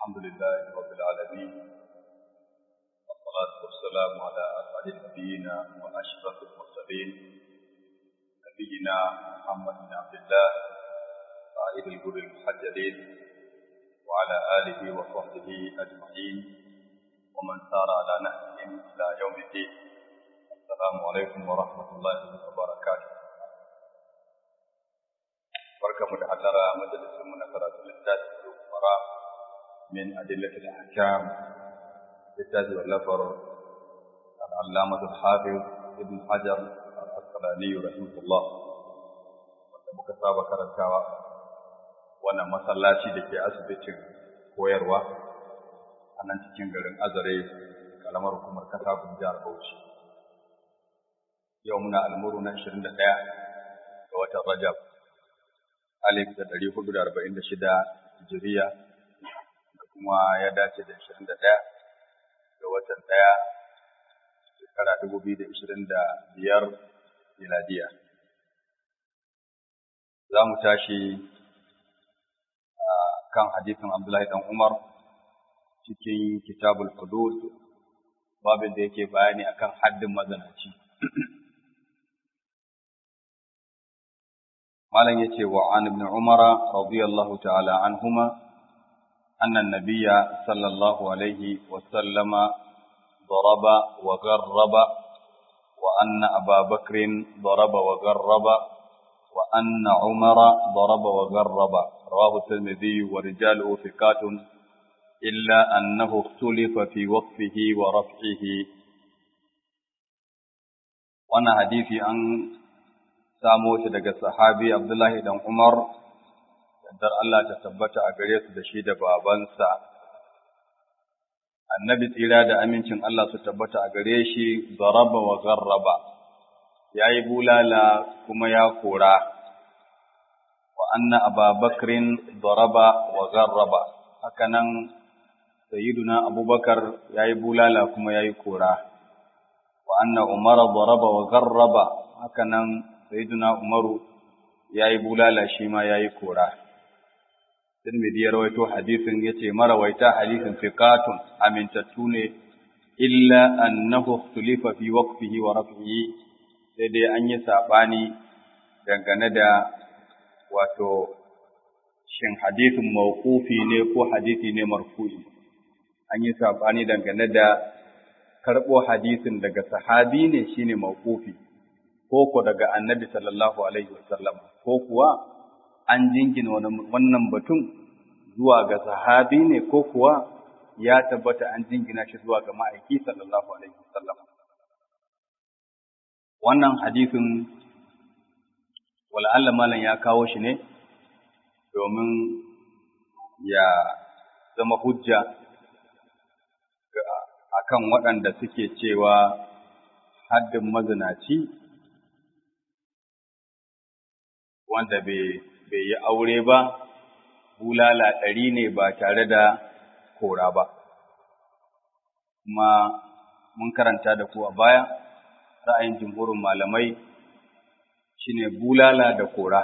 الحمد لله رب العالمين والصلاة والسلام على أسعد النبيين وأشرف المرسلين نبينا محمد بن عبد الله قائد الجر المحجلين وعلى آله وصحبه أجمعين ومن سار على نهجهم إلى يوم الدين السلام عليكم ورحمة الله وبركاته barkamu da hallara majalisin mu na karatu littafi fara min adillatil ahkam littafi wallafar al-allamah al-hafiz ibn hajar al-asqalani rahimahullah wanda muka saba karantawa wannan masallaci da ke asibitin koyarwa a nan cikin garin azare kalamar hukumar kasa jihar bauchi yau muna almuru na 21 ga watan rajab alif da ɗari hudu da arba'in da shida hijiriya da kuma ya dace da ishirin da ɗaya ga watan ɗaya shekara dubu biyu da ishirin da biyar miladiya. Za mu tashi kan hadisin Abdullahi ɗan Umar cikin kitabul hudud babin da yake bayani akan haddin mazanaci. malam yace wa an ibn umara radiyallahu ta'ala anhuma anna an-nabiyya sallallahu alaihi wa sallama daraba wa gharraba wa anna aba bakrin daraba wa gharraba wa anna umara daraba wa gharraba rawahu tirmidhi wa rijaluhu thiqatun illa annahu ikhtulifa fi waqfihi wa raf'ihi wannan hadisi an samo shi daga sahabi Abdullahi dan Umar, yardar Allah ta tabbata a gare su da shi da babansa. Annabi tsira da amincin Allah su tabbata a gare shi zaraba wa garraba, ya yi bulala kuma ya kora, wa anna ababakrin zaraba wa garraba, hakanan Sayyiduna Abubakar ya yi bulala kuma ya yi kora, wa anna Umar zaraba wa garraba, hakanan sayyiduna Umaru ya yi bulala shi ma ya yi kora. Tirmidhi ya rawaito hadisin ya ce marawaita hadisin fiqatun amintattu ne illa annahu ikhtulifa fi waqfihi wa raf'ihi sai dai an yi sabani dangane da wato shin hadisin mawqufi ne ko hadisi ne marfu'i an yi sabani dangane da karɓo hadisin daga sahabi ne shine mawqufi ko ko daga annabi sallallahu alaihi wasallam ko kuwa an jingina wannan batun zuwa ga sahabi ne ko kuwa ya tabbata an jingina shi zuwa ga ma'aiki sallallahu alaihi wasallam wannan hadisin wala'alla malam ya kawo shi ne domin ya zama hujja akan waɗanda suke cewa haddin mazinaci wanda bai yi aure ba, bulala ɗari ne ba tare da kora ba. Kuma mun karanta da ku a baya, ra'ayin jimhurin malamai shine bulala da kora.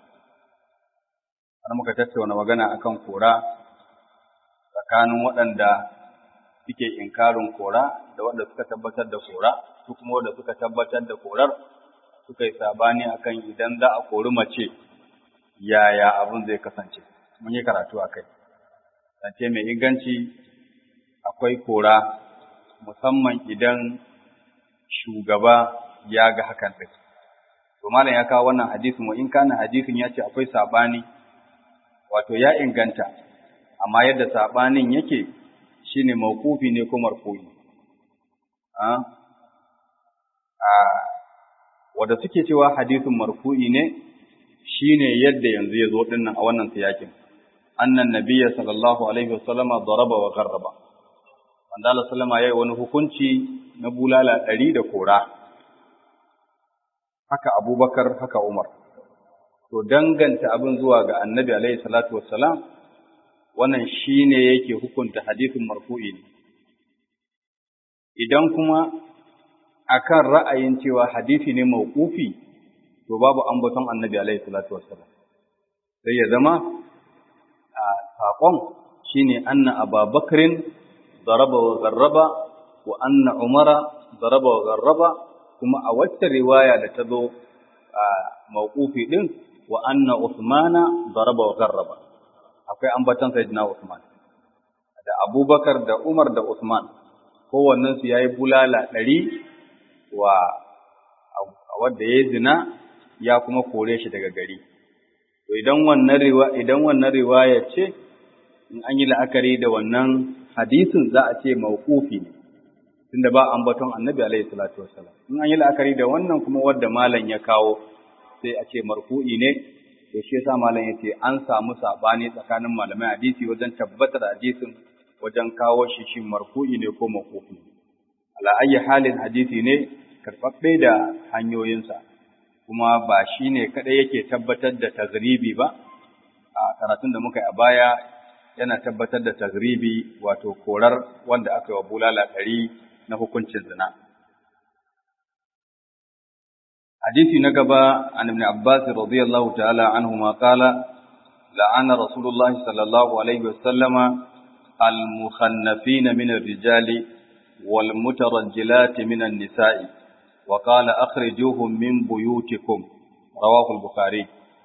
Har muka tattauna magana akan kora tsakanin waɗanda suke inkarin kora da waɗanda suka tabbatar da kora, su kuma waɗanda suka tabbatar da korar suka yi sabani akan idan za a kori mace yaya abin zai kasance mun yi karatu a kai zance mai inganci akwai kora musamman idan shugaba ya ga hakan ɗin to malam ya kawo wannan hadisin wa in kana hadisin ya ce akwai sabani wato ya inganta amma yadda sabanin yake shine mawqufi ne ko marfu'i a wanda suke cewa hadisin marfu'i ne shine yadda yanzu ya zo dinnan a wannan siyakin annan nabiyya sallallahu alaihi wasallama daraba wa garraba wanda Allah sallama yayi wani hukunci na bulala ɗari da kora haka Abubakar haka Umar to danganta abin zuwa ga annabi alaihi salatu wassalam wannan shine yake hukunta hadisin marfu'i ne idan kuma akan ra'ayin cewa hadisi ne mauqufi to babu ambaton annabi alaihi salatu wassalam sai ya zama a saƙon shine anna ababakrin daraba wa garraba wa anna umara daraba wa garraba kuma a wacce riwaya da ta zo a mawqufi din wa anna usmana daraba wa garraba akwai ambatan sayyidina usman da abubakar da umar da usman kowannen su yayi bulala ɗari wa wadda ya zina ya kuma kore shi daga gari to idan wannan riwaya idan wannan riwaya ce in an yi la'akari da wannan hadisin za a ce mawqufi ne tunda ba ambaton annabi alaihi salatu wassalam in an yi la'akari da wannan kuma wadda malam ya kawo sai a ce marfu'i ne to shi yasa malam yace an samu sabani tsakanin malamai hadisi wajen tabbatar hadisin wajen kawo shi shin marfu'i ne ko mawqufi ala ayyi halin hadisi ne karɓaɓɓe da hanyoyinsa kuma ba shi ne kaɗai yake tabbatar da tazribi ba a karatun da muka yi a baya yana tabbatar da tazribi wato korar wanda aka yi wa bulala ɗari na hukuncin zina. Hadisi na gaba an ibn Abbas radiyallahu ta'ala anhu ma qala la'ana Rasulullah sallallahu alaihi wa sallama al-mukhannafin min ar-rijali wal mutarajjilat min an-nisa'i wa qala akhrijuhum min buyutikum rawahu al-bukhari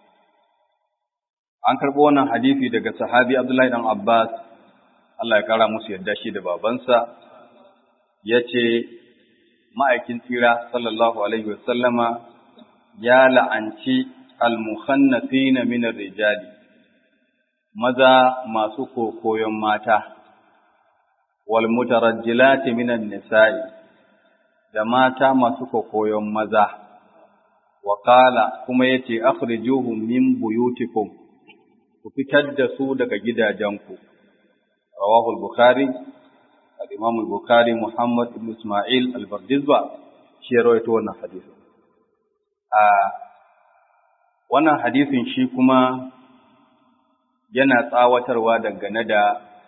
an karɓo wannan hadisi daga sahabi Abdullahi dan Abbas Allah ya kara musu yadda shi da babansa ya ce ma'aikin tsira sallallahu alaihi wasallama ya la'anci almuhannafina min rijali maza masu kokoyon mata wal mutarajjilati minan nisa'i da mata masu kokoyon maza wa qala kuma yace akhrijuhum min buyutikum ku fitar da su daga gidajenku rawahu al-bukhari al-imam al-bukhari muhammad ibn isma'il al-bardizba shi ya rawaito wannan hadisi a wannan hadisin shi kuma yana tsawatarwa dangane da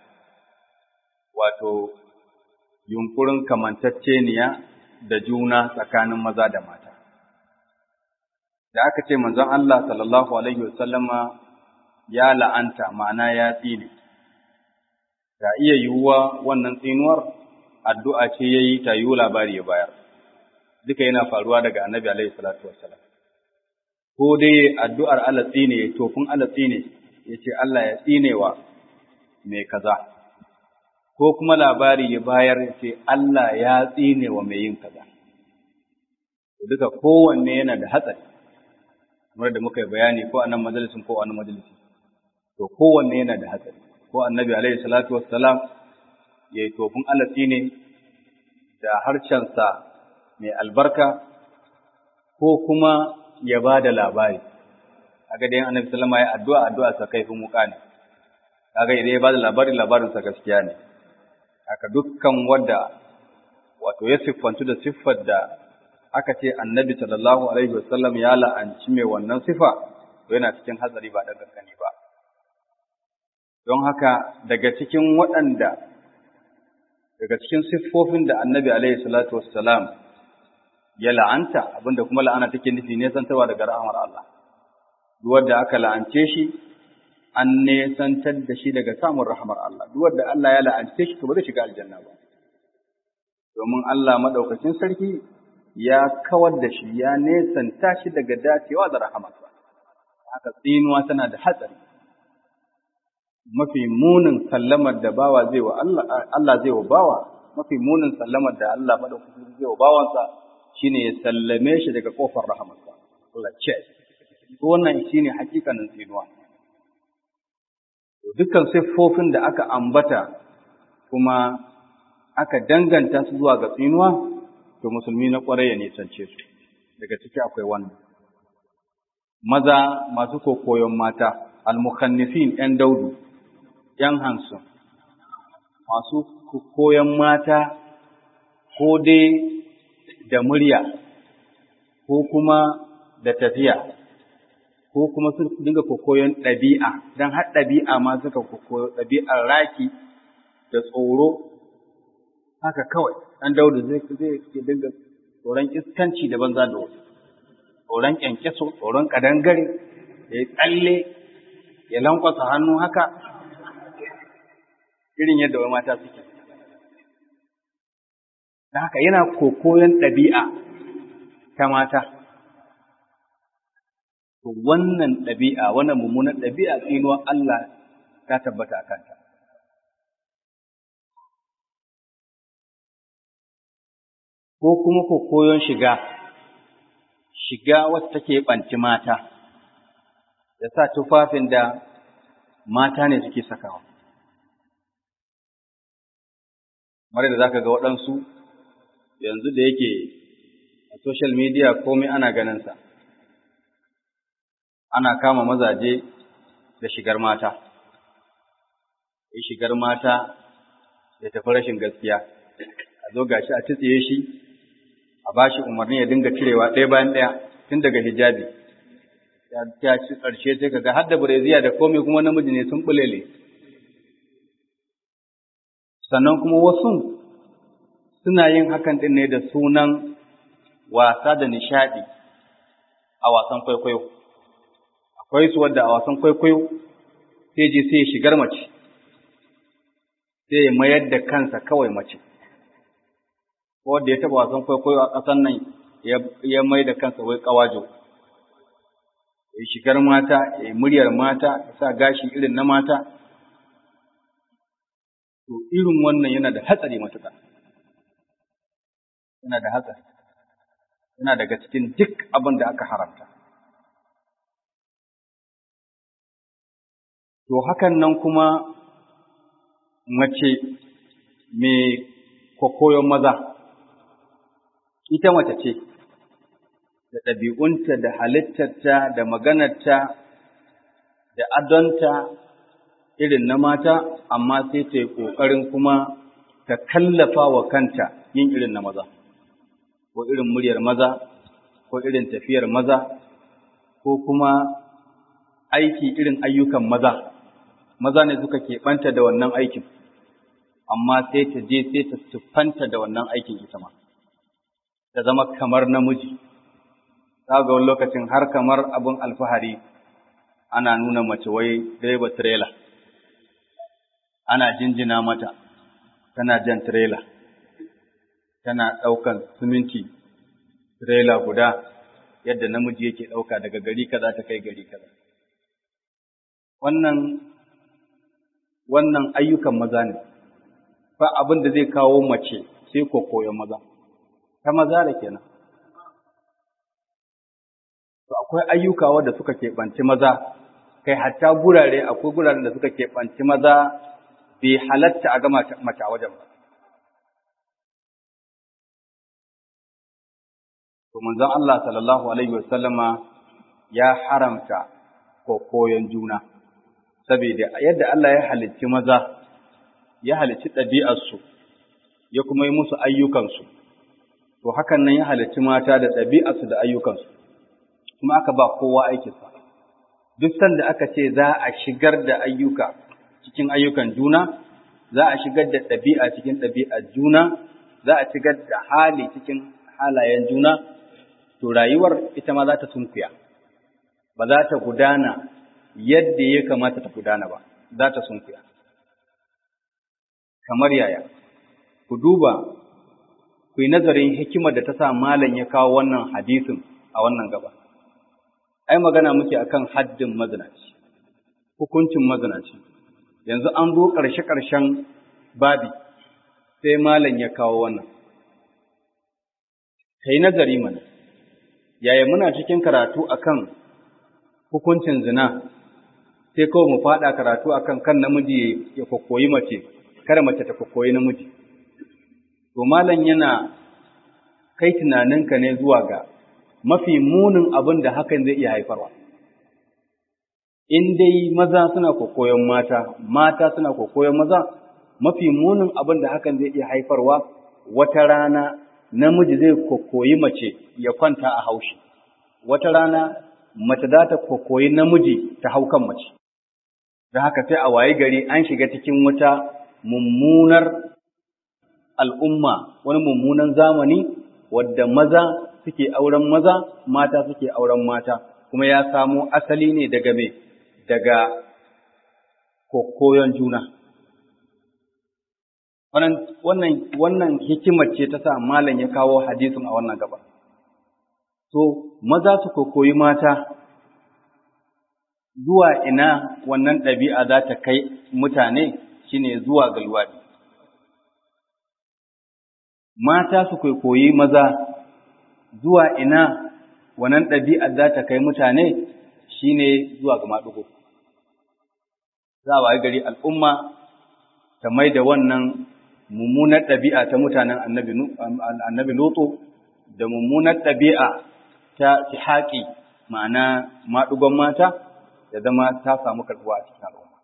wato yunkurin kamantacceniya da juna tsakanin maza da mata da aka ce manzon Allah sallallahu alaihi wasallama ya la'anta ma'ana ya tsine ga iya yiwuwa wannan tsinuwar addu'a ce yayi ta yiwu labari ya bayar duka yana faruwa daga annabi alaihi salatu wassalam ko dai addu'ar Allah tsine tofin Allah tsine yace Allah ya tsinewa mai kaza ko kuma labari ya bayar yace Allah ya tsinewa mai yin kaza duka kowanne yana da hatsari kamar da muka yi bayani ko a nan majalisin ko a nan majalisi to kowanne yana da hatsari ko annabi alaihi salatu wassalam ya yi tofin alatsi ne da harshensa mai albarka ko kuma ya ba da labari kaga dai annabi sallama ya addu'a addu'a sa kaifin wuka ne kaga idan ya ba da labari labarin sa gaskiya ne haka dukkan wanda wato ya siffantu da siffar da aka ce annabi sallallahu alaihi wasallam ya la'anci mai wannan sifa to yana cikin hatsari ba dan gaskani ba don haka daga cikin waɗanda daga cikin siffofin da annabi alaihi salatu wassalam ya la'anta abinda kuma la'ana take nufi nesantarwa daga rahamar Allah duk wanda aka la'ance shi an nesantar da shi daga samun rahamar Allah duk wanda Allah ya la'ance shi to ba zai shiga aljanna ba domin Allah madaukakin sarki ya kawar da shi ya nesanta shi daga dacewa da rahamarsa haka tsinuwa tana da hatsari mafi munin sallamar da bawa zai wa Allah Allah zai wa bawa mafi munin sallamar da Allah madaukakin zai wa bawansa shine ya sallame shi daga kofar rahamarsa Allah ce wannan shine hakikanin tsinuwa dukkan siffofin da aka ambata kuma aka danganta su zuwa ga tsinuwa to musulmi na ƙwarai ya nisance su daga ciki akwai wannan maza masu kokoyon mata almukhannifin ‘yan daudu ‘yan hansun masu koyon mata ko dai da murya ko kuma da tafiya ko kuma su dinga kokoyon ɗabi'a don har ɗabi'a ma suka kokoyo ɗabi'ar raki da tsoro haka kawai ɗan daudu zai zai dinga tsoron iskanci da banza da wasu tsoron kyankyaso tsoron kadangare ya yi tsalle ya lankwasa hannu haka irin yadda wai mata suke da haka yana kokoyon ɗabi'a ta mata to wannan ɗabi'a wannan mummunan ɗabi'a tsinuwar Allah ta tabbata a kanta ko kuma kokoyon shiga shiga wacce take ɓanci mata da sa tufafin da mata ne suke sakawa mara da za ka ga waɗansu yanzu da yake a social media komai ana ganinsa ana kama mazaje da shigar mata ya shigar mata ya tafi rashin gaskiya a zo gashi a tsitsiye shi a ba shi umarni ya dinga cirewa ɗaya bayan ɗaya tun daga hijabi ya ci ƙarshe sai kaga har da bureziya da komai kuma namiji ne sun bulele sannan kuma wasu suna yin hakan ɗin ne da sunan wasa da nishaɗi a wasan kwaikwayo akwai su wadda a wasan kwaikwayo sai je sai shigar mace sai ya mayar da kansa kawai mace wanda ya taɓa wasan kwaikwayo a ƙasan nan ya mai da kansa wai ƙawajo ya shigar mata ya muryar mata ya sa gashi irin na mata to irin wannan yana da hatsari matuƙa yana da hatsari yana daga cikin duk abin da aka haramta to hakan nan kuma mace mai kokoyon maza ita mace ce da ɗabi'unta da halittarta da maganarta da adonta irin na mata amma sai ta yi ƙoƙarin kuma ta kallafa wa kanta yin irin na maza ko irin muryar maza ko irin tafiyar maza ko kuma aiki irin ayyukan maza maza ne suka keɓanta da wannan aikin amma sai ta je sai ta siffanta da wannan aikin ita ma ta zama kamar namiji za ga wani lokacin har kamar abin alfahari ana nuna mace wai direba tirela ana jinjina mata tana jan tirela tana ɗaukan siminti tirela guda yadda namiji yake ɗauka daga gari kaza ta kai gari kaza wannan wannan ayyukan maza ne ba abin da zai kawo mace sai koyon maza ta maza da kenan to akwai ayyuka wanda suka keɓanci maza kai hatta gurare akwai guraren da suka keɓanci maza bai halatta a gama mace a wajen ba to manzon Allah sallallahu alaihi wasallama ya haramta koyon juna saboda yadda Allah ya halicci maza ya halicci ɗabi'arsu ya kuma yi musu ayyukansu to hakan nan ya halicci mata da ɗabi'arsu da ayyukansu kuma aka ba kowa aikinsa duk sanda aka ce za a shigar da ayyuka cikin ayyukan juna za a shigar da ɗabi'a cikin ɗabi'ar juna za a shigar da hali cikin halayen juna to rayuwar ita ma za ta sunkuya ba za ta gudana yadda ya kamata ta gudana ba za ta sunkuya kamar yaya ku duba ku yi nazarin hikimar da ta sa malam ya kawo wannan hadisin a wannan gaba ai magana muke akan haddin mazinaci hukuncin mazinaci yanzu an zo ƙarshe-ƙarshen babi sai malam ya kawo wannan kai nazari mana yaya muna cikin karatu akan hukuncin zina sai kawai mu faɗa karatu akan kan namiji ya kokoyi mace kada mace ta kokoyi namiji to malam yana kai tunaninka ne zuwa ga mafi munin abin da hakan zai iya haifarwa in dai maza suna kokoyon mata mata suna kokoyon maza mafi munin abin da hakan zai iya haifarwa wata rana namiji zai kokoyi mace ya kwanta a haushi wata rana mace za ta kokoyi namiji ta hau kan mace da haka sai a waye gari an shiga cikin wata mummunar al'umma wani mummunan zamani wadda maza suke auren maza mata suke auren mata kuma ya samo asali ne daga me daga kokoyon juna wannan wannan wannan hikimar ce ta sa malam ya kawo hadisin a wannan gaba to maza su koyi mata zuwa ina wannan ɗabi'a za ta kai mutane shine zuwa ga luwaɗi mata su koyi maza zuwa ina wannan ɗabi'a za ta kai mutane shine zuwa ga maɗugo za a wayi gari al'umma ta mai da wannan mummunar ɗabi'a ta mutanen annabi Lutu da mummunar ɗabi'a ta haƙi ma'ana maɗugon mata ya zama ta samu karɓuwa a cikin al'umma.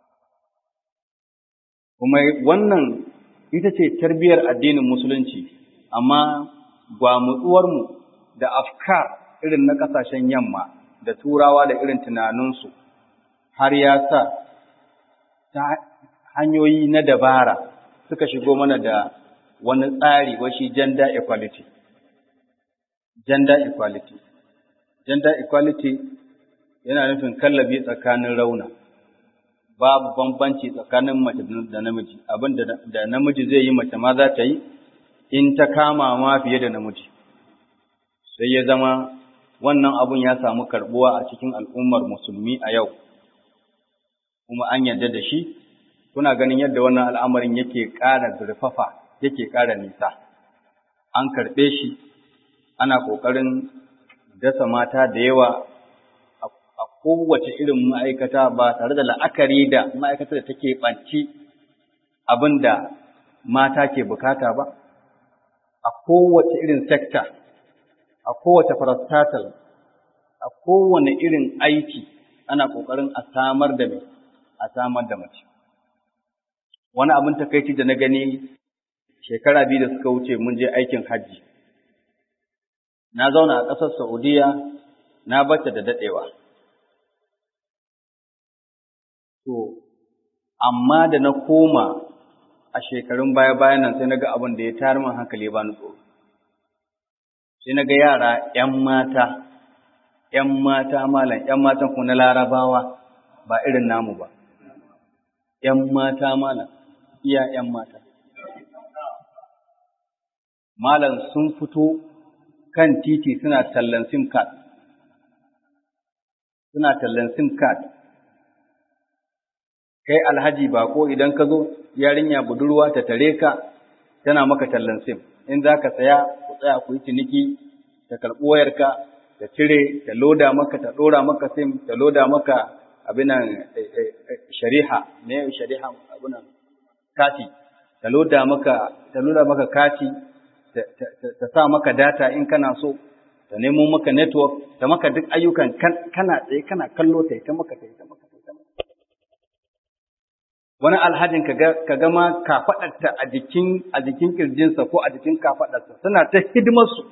Kuma wannan ita ce tarbiyyar addinin musulunci, amma gwamutsuwarmu da afkar irin na ƙasashen yamma da turawa da irin tunaninsu har ya sa ta hanyoyi na dabara suka shigo mana da wani tsari washi gender equality. Gender equality. Gender equality yana nufin kallabi tsakanin rauna. Babu bambanci tsakanin mace da namiji, abin da namiji zai yi mace ma za ta yi, in ta kama ma fiye da namiji. Sai ya zama wannan abun ya samu karɓuwa a cikin al'ummar musulmi a yau, kuma an yarda da shi, kuna ganin yadda wannan al'amarin yake ƙara zurfafa, yake ƙara nisa. An karɓe shi, ana ƙoƙarin dasa mata da yawa a kowace irin ma'aikata ba tare da la'akari da ma'aikatar da take ɓanci abin da mata ke bukata ba, a kowace irin sekta, a kowace parastatal, a kowane irin aiki ana ƙoƙarin a samar da a samar da mace. Wani abin takaici da na gani shekara biyu da suka wuce mun je aikin hajji. Na zauna a ƙasar Saudiya na bata da daɗewa. To, amma da na koma a shekarun baya-bayan nan sai na ga abin da ya tayar min hankali ba ni tsoro. Sai na ga yara ‘yan mata, ‘yan mata malam, ‘yan matan kuma na larabawa ba irin namu ba. ‘Yan mata malam, iya ‘yan mata. Malam sun fito kan titi suna tallan sim card. Suna tallan sim card. kai alhaji ba ko idan ka zo yarinya budurwa ta tare ka tana maka tallan sim in za ka saya ku tsaya ku yi ciniki ta karɓi wayarka ta cire ta loda maka ta ɗora maka sim ta loda maka abinan shari'a ne shari'a abinan kati ta loda maka ta loda maka kati ta sa maka data in kana so ta nemo maka network ta maka duk ayyukan kana tsaye kana kallo ta ta maka ta ta maka ta maka wani alhajin ka ga ma kafaɗarta a jikin a jikin kirjinsa ko a jikin kafaɗarsa suna ta hidimarsu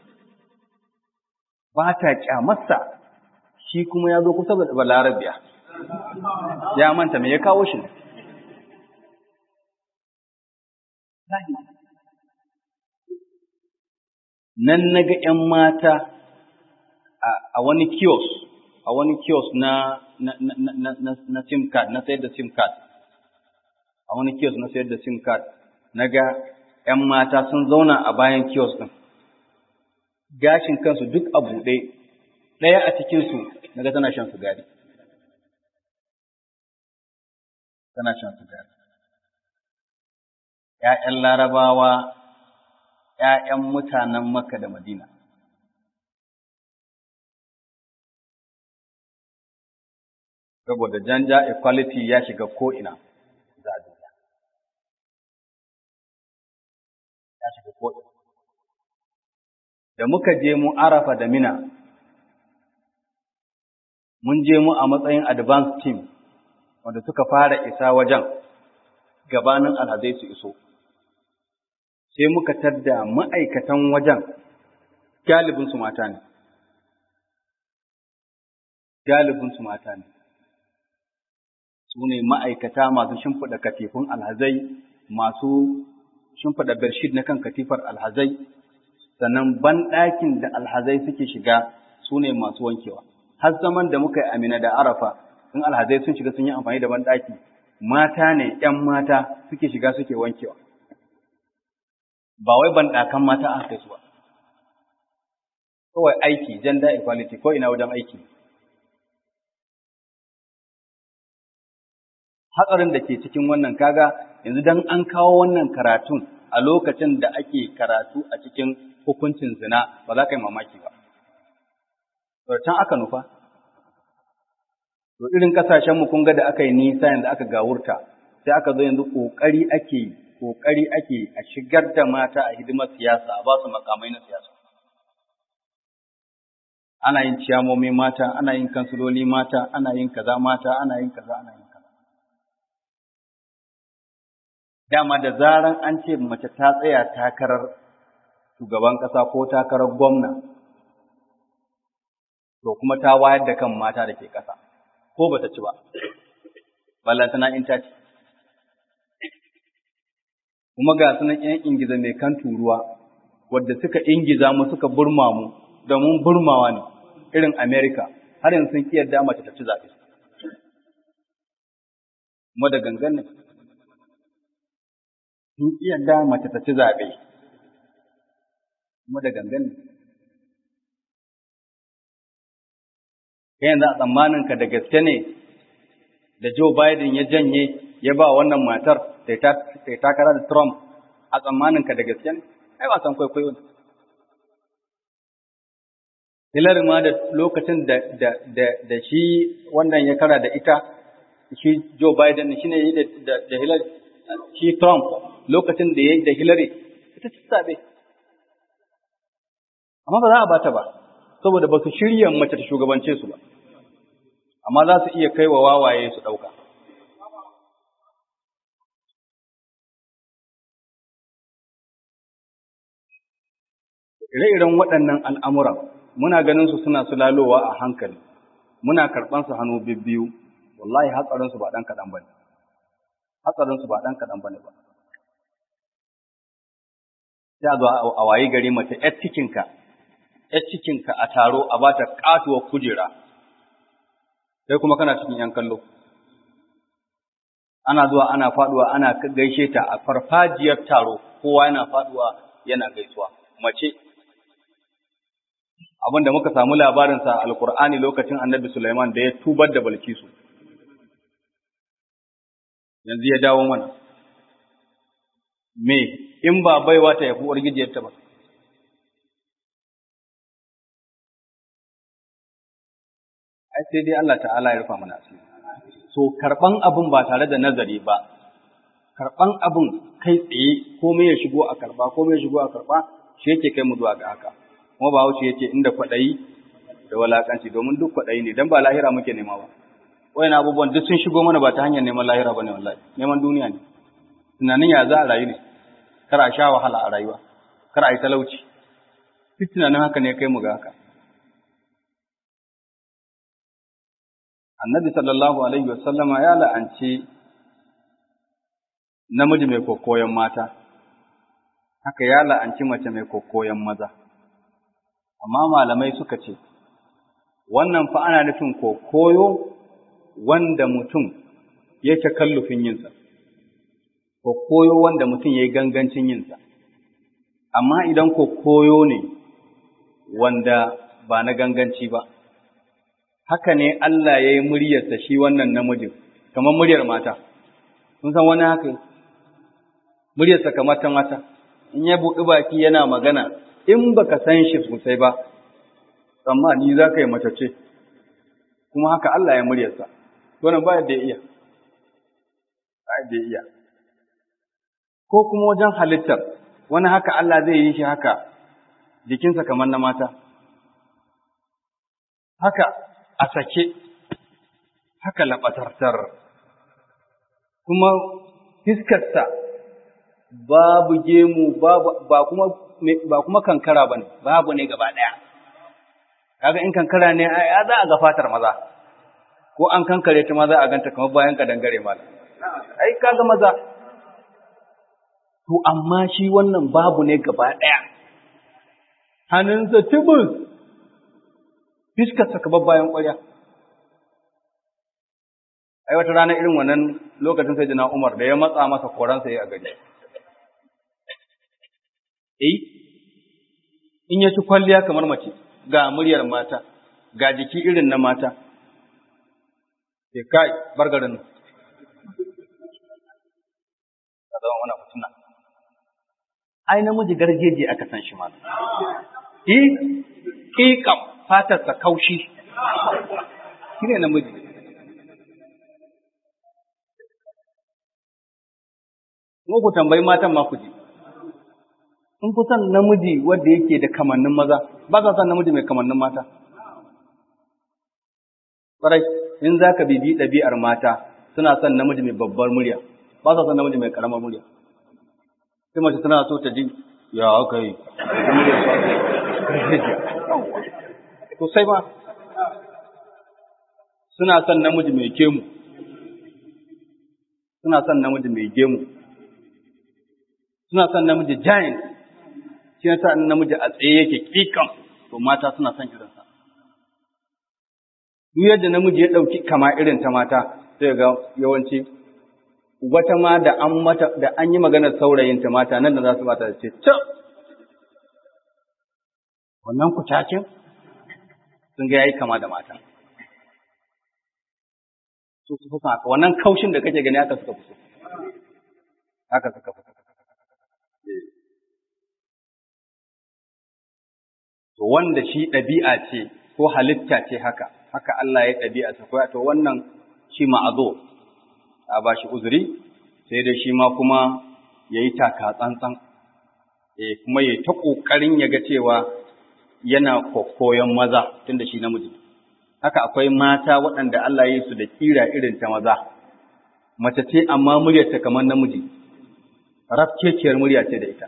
ba ta kyamarsa shi kuma ya zo kusa da balarabiya ya manta me ya kawo shi nan na ga ‘yan mata a wani kiosk a wani kiosk na na na na na sim card na sayar da sim card a wani kiosk na sayar da sim card na ga ‘yan mata sun zauna a bayan kiosk ɗin gashin kansu duk a buɗe ɗaya a cikinsu na ga tana shan sigari tana shan sigari ‘ya'yan larabawa ‘ya'yan mutanen Makka da Madina. Saboda janja equality ya shiga ko'ina za a duniya. Ya shiga ko'ina. Da muka je mu arafa da mina, mun je mu a matsayin advance team wanda suka fara isa wajen gabanin alhazai su iso. sai muka tadda ma'aikatan wajen galibinsu mata ne. Galibinsu mata ne. Su ne ma'aikata masu shimfiɗa katifun alhazai, masu shimfiɗa bershid na kan katifar alhazai, sannan banɗakin da alhazai suke shiga su ne masu wankewa. Har zaman da muka yi amina da arafa, in alhazai sun shiga sun yi amfani da banɗaki, mata ne ‘yan mata suke shiga suke wankewa. ba wai ban ɗakan mata aka kai su ba kawai aiki gender equality ko ina wajen aiki hatsarin da ke cikin wannan kaga yanzu dan an kawo wannan karatun a lokacin da ake karatu a cikin hukuncin zina ba za ka yi mamaki ba. can aka nufa. To irin kasashenmu kun ga da aka yi nisa yanzu aka gawurta, sai aka zo yanzu ƙoƙari ake ƙoƙari ake a shigar da mata a hidimar siyasa a ba su makamai na siyasa. Ana yin ciyamomi mata, ana yin kansiloli mata, ana yin kaza mata, ana yin kaza, ana yin kaza. Dama da zaran an ce mace ta tsaya takarar shugaban ƙasa ko takarar gwamna, to kuma ta wayar da kan mata da ke ƙasa, ko ba ta ci ba, ballantana in ta ci. Kuma ga sunan ‘yan ingiza mai kan turuwa, wadda suka ingiza mu suka burma mu, domin burmawa ne, irin Amerika, har yanzu sun ƙiyar da mace ta ci zaɓe. Kuma da gangan ne, sun ƙiyar da mace ta ci zaɓe. kuma da gangan ne. Kai yanzu a tsammaninka da gaske ne da Joe Biden ya janye ya ba wannan matar ta takara da Trump a tsammaninka da gaske ne? Ai wasan kwaikwayo ne. Hillary ma da lokacin da, da, da, da shi wannan ya kara da ita, shi Joe Biden shi ne da, da Hillary, shi Trump lokacin da ya yi da Hillary, ita ci sabe. amma ba za a bata ba saboda ba su shirya mace ta shugabance su ba amma za su iya kai wa wawaye su ɗauka ire-iren waɗannan al'amuran muna ganin su suna sulalowa a hankali muna karɓan su hannu bibbiyu wallahi hatsarinsu ba ɗan kaɗan ba ne hatsarinsu ba ɗan kaɗan ba ne ba sai a zo a wayi gari mace ‘yar cikinka ‘yar cikinka a taro a ba ta ƙatuwar kujera, sai kuma kana cikin ‘yan kallo. Ana zuwa ana faɗuwa ana gaishe ta a farfajiyar taro, kowa yana faɗuwa yana gaisuwa. Mace, abin da muka samu labarinsa a Alƙur'ani lokacin annabi Sulaiman da ya tubar da Balkisu. Yanzu ya dawo mana. Me, in ba baiwa ta yafi uwar gijiyarta ba. ai sai dai Allah ta'ala ya rufa mana asiri so karban abun ba tare da nazari ba karban abun kai tsaye komai ya shigo a karba komai ya shigo a karba shi yake kai mu zuwa ga haka kuma ba wuce yace inda kwadayi da walakanci domin duk kwadayi ne dan ba lahira muke nema ba wayan abubuwan duk sun shigo mana ba ta hanyar neman lahira bane wallahi neman duniya ne tunanin ya za a rayu ne kar a sha wahala a rayuwa kar a yi talauci duk tunanin haka ne kai mu ga haka annabi sallallahu alaihi wasallama ya la'anci namiji mai kokoyon mata, haka ya la'anci mace mai kokoyon maza. Amma malamai suka ce, wannan fa ana nufin kokoyo wanda mutum yake kallufin yinsa, kokoyo wanda mutum ya yi gangancin yinsa. Amma idan kokoyo ne wanda ba na ganganci ba, haka ne Allah ya yi muryarsa shi wannan namijin, kamar muryar mata. Kun san wani haka muryarsa kamar ta mata, in ya buɗi baki yana magana, in baka san shi sosai ba, amma ni za ka yi matace, kuma haka Allah ya muryarsa, wannan ba yadda ya iya, ba yadda ya iya. Ko kuma wajen halittar, wani haka Allah zai yi shi haka, jikinsa kamar na mata. Haka a sake, haka laɓatartar, kuma fiskarsa babu gemu, babu, ba, kuma, ba kuma kankara ba ne, babu ne gaba ɗaya. Kaga in kankara ne, ya za a ga fatar maza, ko an kankare ta maza a ganta kamar bayan ka dangare mala. Ai, kaga maza. To, amma shi wannan babu ne gaba ɗaya. Hannunsa tubus, fiskarsa kamar bayan ƙwarya. ai wata rana irin wannan lokacin sai jina Umar da ya matsa masa koransa ya a gari eh in ya ci kwalliya kamar mace ga muryar mata ga jiki irin na mata sai kai bargarin nan ka zama wani mutuna ai namiji gargeje aka san shi ma eh ƙiƙam fatarsa kaushi shi ne namiji Kuma ku tambayi matan ma ku ji. In fi son namiji wanda yake da kamannin maza, ba sa son namiji mai kamannin mata. Ƙwarai, in za ka bibi ɗabi'ar mata, suna son namiji mai babbar murya, ba sa son namiji mai ƙaramar murya. Sai mace tana so ta ji, ya aka yi, sosai ma. Suna son namiji mai gemu, suna son namiji mai gemu, suna son namiji giant shi yasa namiji a tsaye yake kikan to mata suna son irinsa duk yadda namiji ya ɗauki kama irin ta mata sai ga yawanci wata ma da an mata da an yi maganar saurayin ta mata nan da za su bata da ce ta wannan kutacin sun ga yayi kama da mata su su fuka haka wannan kaushin da kake gani haka suka fi so haka suka fi so to wanda shi ɗabi'a ce ko halitta ce haka haka Allah ya ɗabi'a ta koya to wannan shi ma'azo a ba shi uzuri sai dai shi ma kuma ya yi taka tsantsan eh kuma ya ta ƙoƙarin ya ga cewa yana koyon maza tunda shi namiji haka akwai mata waɗanda Allah ya yi su da kira irin ta maza mace ce amma muryarta kamar namiji rafkekiyar murya ce da ita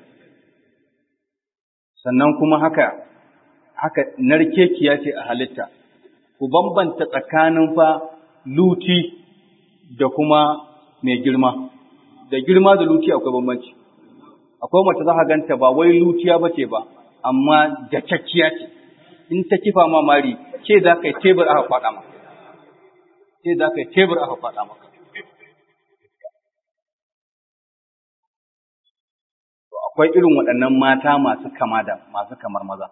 sannan kuma haka haka narkekiya ce a halitta, ku bambanta tsakanin fa luti da kuma mai girma, da girma da luti akwai bambanci. Akwai mace za ka ganta ba wai lutiya ba ce ba, amma jakakkiya ce, in ta kifa ma mari, ce za ka yi tebur aka faɗa maka. Ce za ka yi tebur aka faɗa maka. Akwai irin waɗannan mata masu kama da masu kamar maza.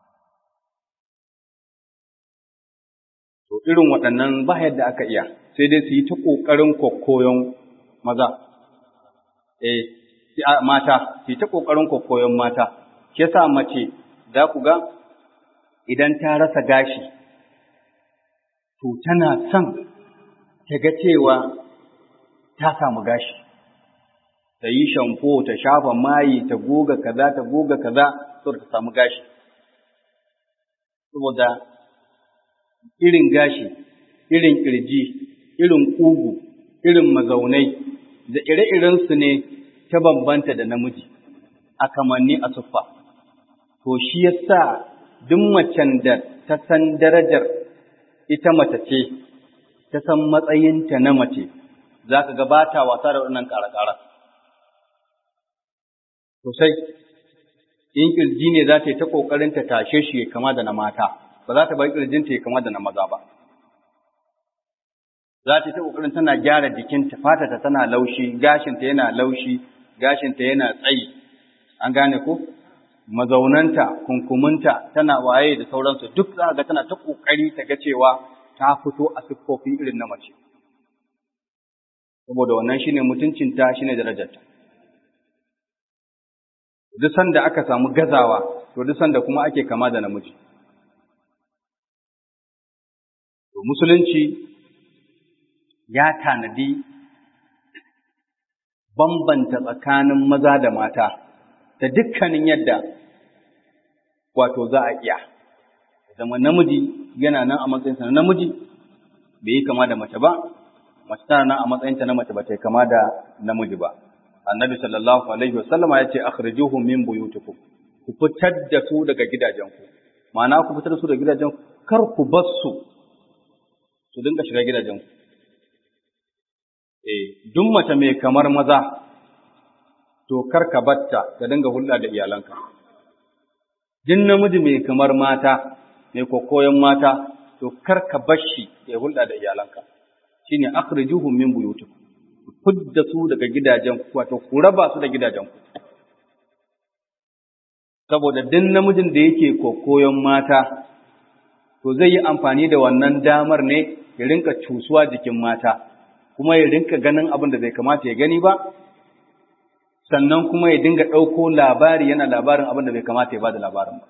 To irin waɗannan ba yadda aka iya, sai dai su yi ta ƙoƙarin koyon maza, eh, mata, su yi ta ƙoƙarin koyon mata, ke sa mace za ku ga idan ta rasa gashi, to tana son ta ga cewa ta samu gashi, ta yi shamfo, ta shafa mayi, ta goga kaza, ta goga kaza, saboda ta samu gashi. Saboda irin gashi, irin ƙirji, irin ƙugu, irin mazaunai, da ire-irensu ne ta bambanta da namiji, a kamanni a siffa. To shi ya sa duk macen da ta san darajar ita mace ce, ta san matsayinta na mace, za ka gabata wasa da wannan ƙara-ƙara. Sosai, in ƙirji ne za ta yi ta ƙoƙarin ta tashe shi kama da na mata. ba za ta bar ƙirjinta ya kama da na maza ba. Za ta yi ta ƙoƙarin tana gyara jikinta, fatata tana laushi, gashinta yana laushi, gashinta yana tsayi, an gane ko? Mazaunanta, kunkumunta, tana waye da sauransu, duk za ga tana ta ƙoƙari ta ga cewa ta fito a siffofi irin na mace. Saboda wannan shine mutuncinta, shine darajarta. Duk sanda aka samu gazawa, to duk sanda kuma ake kama da namiji. To musulunci ya tanadi bambanta tsakanin maza da mata da dukkanin yadda wato za a iya. Zama namiji yana nan a matsayinsa na namiji bai yi kama da mace ba, mace tana nan a matsayinta na mace ba ta yi kama da namiji ba. Annabi sallallahu alaihi wasallama ya ce akhrijuhum min buyutikum ku fitar da su daga gidajenku. Ma'ana ku fitar da su daga gidajenku kar ku bar su su dinga shiga gidajenku. Eh, duk mace mai kamar maza, to kar ka batta ka dinga hulɗa da iyalanka. Duk namiji mai kamar mata, mai kokoyon mata, to kar ka bar shi ya hulɗa da iyalanka. Shine akhrijuhum min buyutikum. Fudda su daga gidajenku, wato ku raba su da gidajenku. saboda duk namijin da yake kokoyon mata to zai yi amfani da wannan damar ne ya rinka cusuwa jikin mata kuma ya rinka ganin abin da bai kamata ya gani ba sannan kuma ya dinga ɗauko labari yana labarin abin da bai kamata ya ba da labarin ba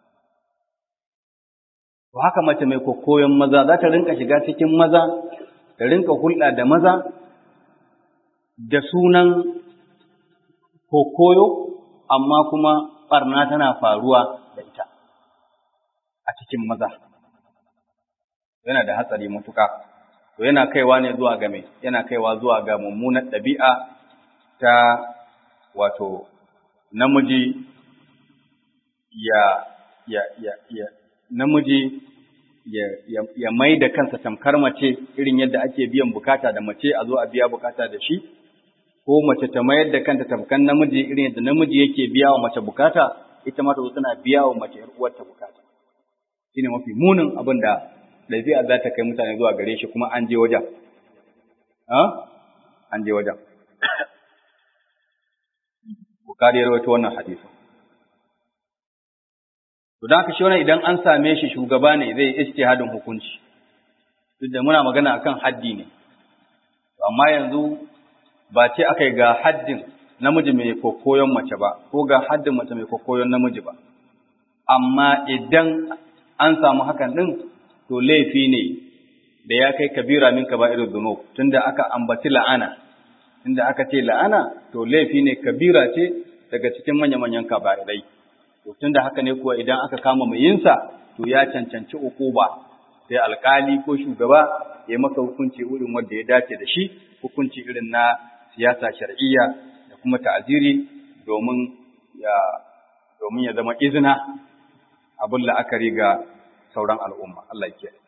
to haka mace mai kokoyon maza za ta rinka shiga cikin maza ta rinka hulɗa da maza da sunan kokoyo amma kuma ɓarna tana faruwa da ita a cikin maza yana da hatsari matuka to yana kaiwa ne zuwa ga mai yana kaiwa zuwa ga mummunar ɗabi'a ta wato namiji ya ya ya ya namiji ya, ya, ya mai da kansa tamkar mace irin yadda ake biyan bukata da mace a zo a biya bukata da shi ko mace ta mayar da kanta tamkar namiji irin yadda namiji yake biya wa mace bukata ita ma ta zo tana biya wa mace uwarta bukata shine mafi munin abin da ɗabi'a za ta kai mutane zuwa gare shi kuma an je wajen an je wajen Bukari ya rawaito wannan hadisi. To da haka shi wannan idan an same shi shugaba ne zai yi ijtihadin hukunci. Duk da muna magana akan haddi ne. Amma yanzu ba ce aka ga haddin namiji mai kokoyon mace ba ko ga haddin mace mai kokoyon namiji ba. Amma idan an samu hakan din to laifi ne da ya kai kabira min kaba'irud dhunub tunda aka ambaci la'ana inda aka ce la'ana to laifi ne kabira ce daga cikin manya-manyan kabarai to tunda haka ne kuwa idan aka kama mai yinsa to ya cancanci ukuba sai alkali ko shugaba ya maka hukunci irin wanda ya dace da shi hukunci irin na siyasa shar'iyya da kuma ta'aziri domin ya domin ya zama izina abin la'akari ga sauran al'umma Allah ya kiyaye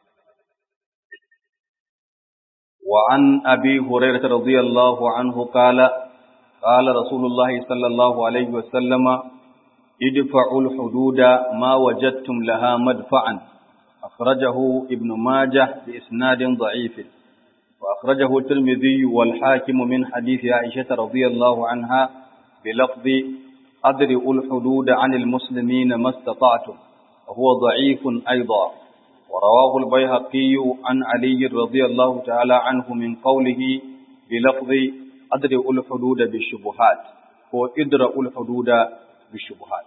وعن أبي هريرة رضي الله عنه قال قال رسول الله صلى الله عليه وسلم ادفعوا الحدود ما وجدتم لها مدفعا أخرجه ابن ماجه بإسناد ضعيف وأخرجه الترمذي والحاكم من حديث عائشة رضي الله عنها بلفظ أدرئوا الحدود عن المسلمين ما استطعتم وهو ضعيف أيضا ورواه البيهقي عن علي رضي الله تعالى عنه من قوله بلفظ أدرئوا الحدود بالشبهات هو إدرأوا الحدود بالشبهات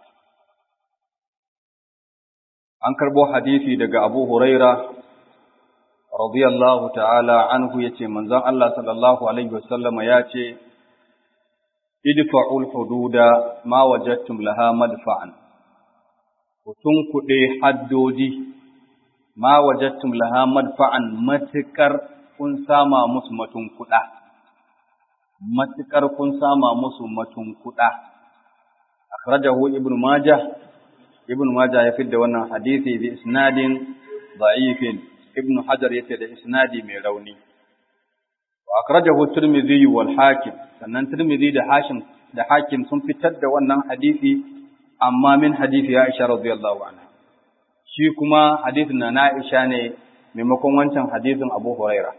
an karbo hadisi daga Abu Huraira radiyallahu ta'ala anhu yace manzon Allah sallallahu alaihi wasallama yace idfa'ul hududa ma wajadtum laha madfa'an kutun kuɗe haddodi ma wajattum laha madfa'an matukar kun sama musu matun kuɗa matukar kun sama musu matun kuɗa akhrajahu ibn majah ibn majah ya fidda wannan hadisi bi isnadin da'ifin ibn hajar yace da isnadi mai rauni wa akhrajahu tirmidhi wal hakim sannan tirmidhi da hashim da hakim sun fitar da wannan hadisi amma min hadisi Aisha radiyallahu anha shi kuma hadisin na Aisha ne maimakon wancan hadisin Abu Huraira.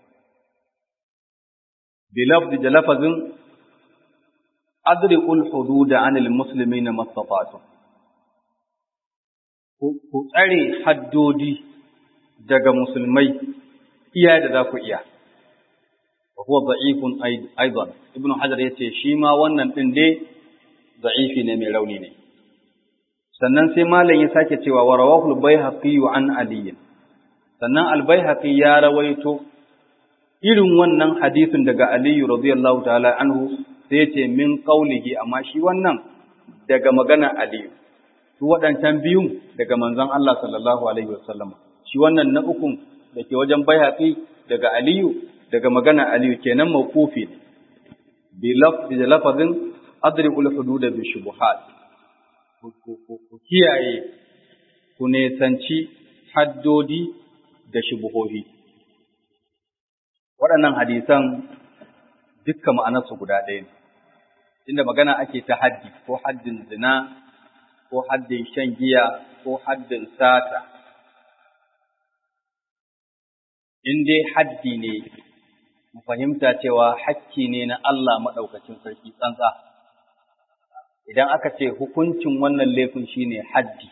Bilafzi da lafazin adriqul hududa anil muslimina mastata'tum. Ku tsare haddodi daga musulmai iya da za ku iya. Wa huwa da'ifun aidan. Ibn Hajar yace shi ma wannan din dai da'ifi ne mai rauni ne. sannan sai malam ya sake cewa wa rawahu al-baihaqi an ali sannan al-baihaqi ya rawaito irin wannan hadisin daga ali radiyallahu ta'ala anhu sai ya ce min qaulihi amma shi wannan daga magana ali su waɗancan biyun daga manzon Allah sallallahu alaihi wasallam shi wannan na ukun da ke wajen baihaqi daga aliyu daga magana aliyu kenan mawqufi bi lafzi da lafazin adribul hudud bi shubuhat ku kiyaye ku nesanci haddodi da shubuhohi. Waɗannan hadisan dukkan ma'anarsu guda ɗaya ne, inda magana ake ta haddi ko haddin zina ko haddin shan giya ko haddin sata. In dai haddi ne, mu fahimta cewa hakki ne na Allah maɗaukacin sarki tsantsa. idan aka ce hukuncin wannan laifin shine haddi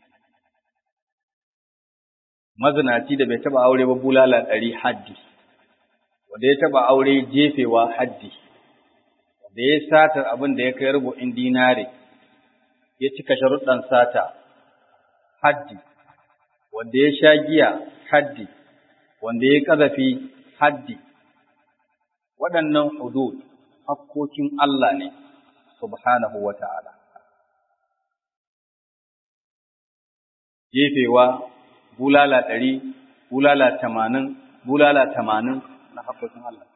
mazinaci da bai taba aure ba bulala ɗari haddi wanda ya taba aure jefewa haddi wanda ya satar abin da ya kai rubu'in dinare ya cika sharuɗan sata haddi wanda ya sha giya haddi wanda ya ƙazafi haddi waɗannan hudud hakkokin Allah ne subhanahu wa ta'ala jefewa bulala ɗari bulala tamanin bulala tamanin na hakkokin Allah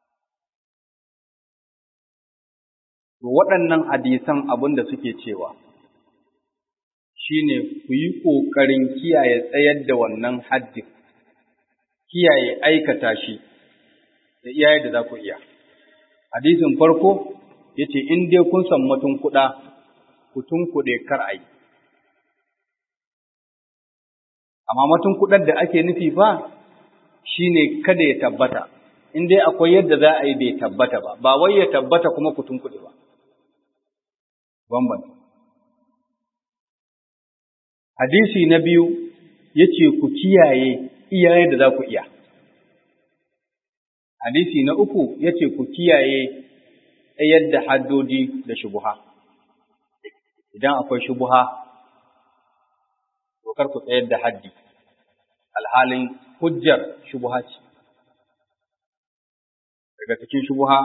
to waɗannan hadisan abin da suke cewa shine ku yi ƙoƙarin kiyaye tsayar da wannan haddin, kiyaye aikata shi da iyaye da za ku iya. Hadisin farko ya ce, In dai kun san matun kuɗa, ku tunkuɗe kar a yi. Amma matun kuɗar da ake nufi ba shi ne kada ya tabbata, in dai akwai yadda za a yi bai tabbata ba, ba wai ya tabbata kuma ku tunkuɗe ba. Bambanta. Hadisi na biyu ya ce ku kiyaye iyaye da za ku iya. Hadisi na uku ya ce ku kiyaye tsayar da haddodi da shubuha. Idan akwai shubuha, kar ku tsayar da haddi, alhalin hujjar shubuha ce. Daga cikin shubuha,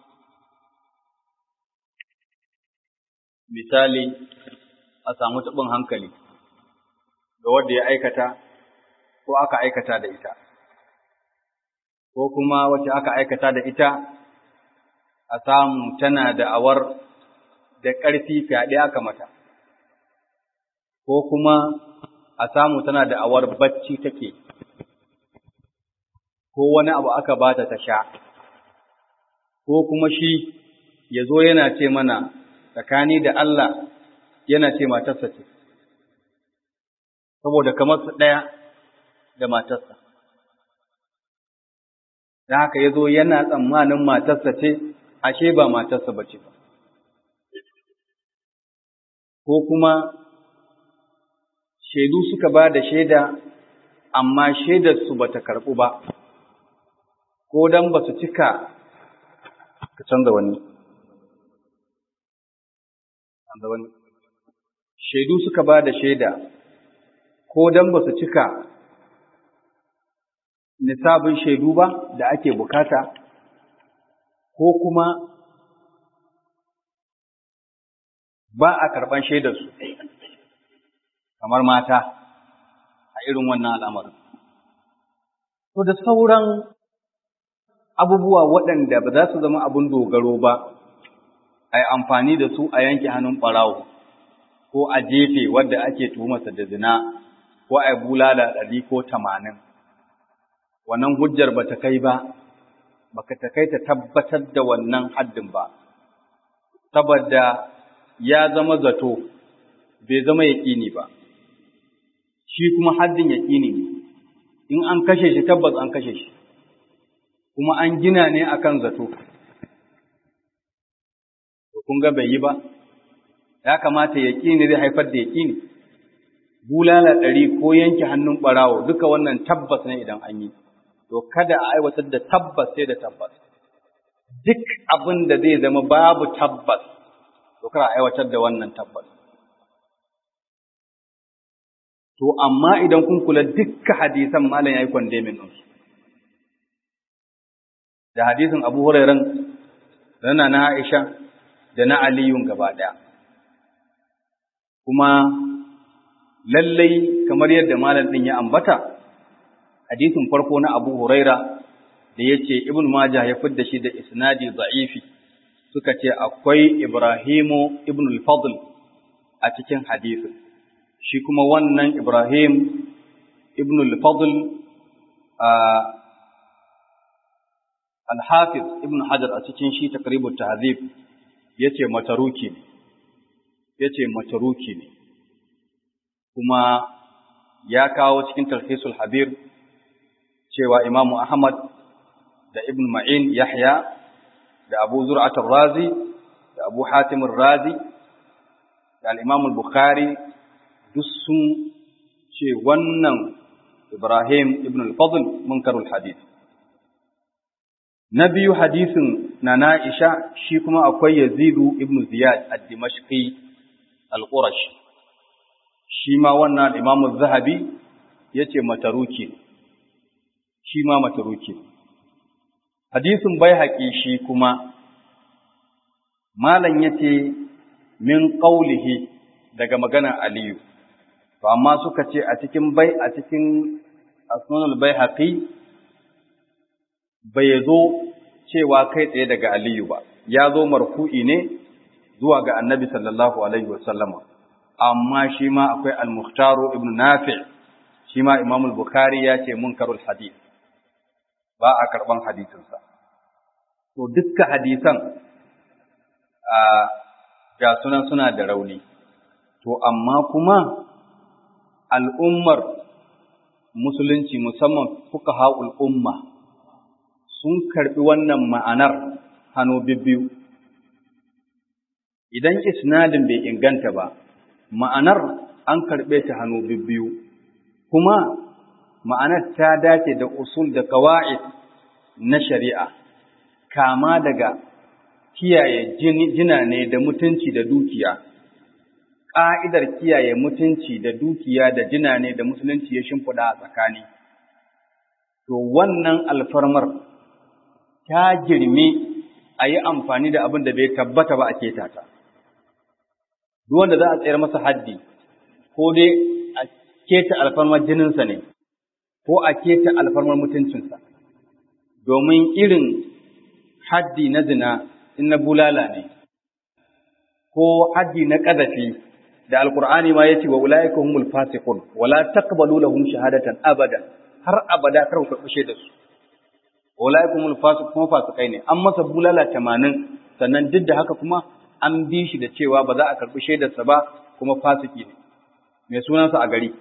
misali, a samu taɓin hankali. ga wanda ya aikata ko aka aikata da ita, ko kuma wacce aka aikata da ita a samu tana da awar da ƙarfi fyaɗe aka mata, ko kuma a samu tana da awar bacci take, ko wani abu aka bata ta sha, ko kuma shi ya zo yana ce mana tsakani da Allah yana ce matarsa ce. saboda kamar su ɗaya da matarsa. Da haka ya zo yana tsammanin matarsa ce, ashe ba matarsa ba ce ba. Ko kuma shaidu suka ba da shaida, amma shaidarsu ba ta karɓu ba, ko don ba su cika ka canza wani. Canza wani. Shaidu suka ba da shaida, ko don ba su cika nisabin shaidu ba da ake bukata, ko kuma ba a karɓan shaidarsu, kamar mata a irin wannan al'amarin. To da sauran abubuwa waɗanda ba za su zama abin dogaro ba, a yi amfani da su a yanke hannun ɓarawo, ko a jefe wadda ake tuhumarsa da zina. ko a bulala ɗari ko tamanin, wannan hujjar ba ta kai ba, ba ta kai ta tabbatar da wannan haddin ba, saboda ya zama zato, bai zama yaƙini ba, shi kuma haddin yaƙini ne, in an kashe shi tabbas an kashe shi, kuma an gina ne akan zato. Kun ga bai yi ba, ya kamata yaƙini zai haifar da yaƙini. bulala ɗari ko yanke hannun ɓarawo duka wannan tabbas ne idan an yi, to kada a aiwatar da tabbas sai da tabbas. Duk abin da zai zama babu tabbas, to kada a aiwatar da wannan tabbas. To, amma idan kun kula dukka hadisan malam ya yi kwandemin ɗinsu. Da hadisin Abu Hurairan, da na Aisha, da na Aliyun gaba ɗaya. Kuma lallai kamar yadda malam din ya ambata hadisin farko na Abu Huraira da yace Ibn Majah ya fidda shi da isnadi za'ifi suka ce akwai Ibrahimu ibn al-Fadl a cikin hadisin shi kuma wannan Ibrahim ibn al-Fadl al-Hafiz ibn Hajar a cikin shi taqribut tahzib yace mataruki ne yace mataruki ne kuma ya kawo cikin tarhisul habir cewa imamu ahmad da ibn ma'in yahya da abu zur'atul razi da abu hatim razi da al-Imam al-Bukhari duk sun ce wannan Ibrahim ibn al-Fadl munkarul hadith na biyu hadisin na Na'isha shi kuma akwai Yazidu ibn Ziyad ad-Dimashqi al-Qurashi shi ma wannan Imam zahabi yace mataruki shi ma mataruki hadisin Baihaqi shi kuma malam yace min qaulihi daga maganar Aliyu to amma suka ce a cikin bai a cikin asnanul Baihaqi bai zo cewa kai tsaye daga Aliyu ba, ya zo marfu'i ne zuwa ga annabi sallallahu Alaihi wasallama, amma shi ma akwai al-Mukhtaru ibn Nafi, shi ma Imam Bukhari ya ce munkarul hadith, ba a karɓan hadisinsa. To, dukkan hadisan a ga sunan suna da rauni, to, amma kuma al'ummar musulunci musamman fuka ha'ul umma. sun karɓi wannan ma'anar hannu bibbiyu. Idan isnadin bai inganta ba, ma'anar an karɓe ta hannu bibbiyu, kuma ma'anar ta dace da usul da kawa'id na shari'a, kama daga kiyaye jina ne da mutunci da dukiya. Ƙa'idar kiyaye mutunci da dukiya da jina ne da musulunci ya shimfiɗa a tsakani. To, wannan alfarmar ta girme a yi amfani da abin da bai tabbata ba a keta ta. Duk wanda za a tsayar masa haddi, ko dai a keta alfarmar jininsa ne, ko a keta alfarmar mutuncinsa, domin irin haddi na zina in na bulala ne, ko haddi na ƙazafi da Alƙur'ani ma ya ce wa ula'ika humul fasiqun wala taqbalu lahum shahadatan abada har abada kar ku kushe da su ulaikumul fasiq kuma fasikai ne an masa bulala tamanin sannan duk da haka kuma an bi shi da cewa ba za a karɓi shaidarsa ba kuma fasiki ne mai sunansa a gari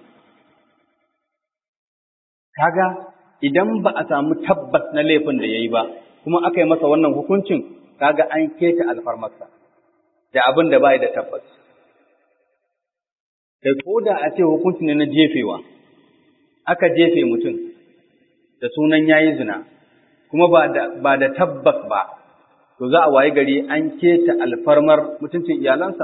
kaga idan ba a samu tabbas na laifin da yayi ba kuma aka yi masa wannan hukuncin kaga an keta alfarmarsa da abin da bai da tabbas kai ko da a ce hukunci ne na jefewa aka jefe mutum da sunan yayi zina kuma ba da, ba da tabbas ba, to za a wayi gari an keta alfarmar mutuncin iyalansa.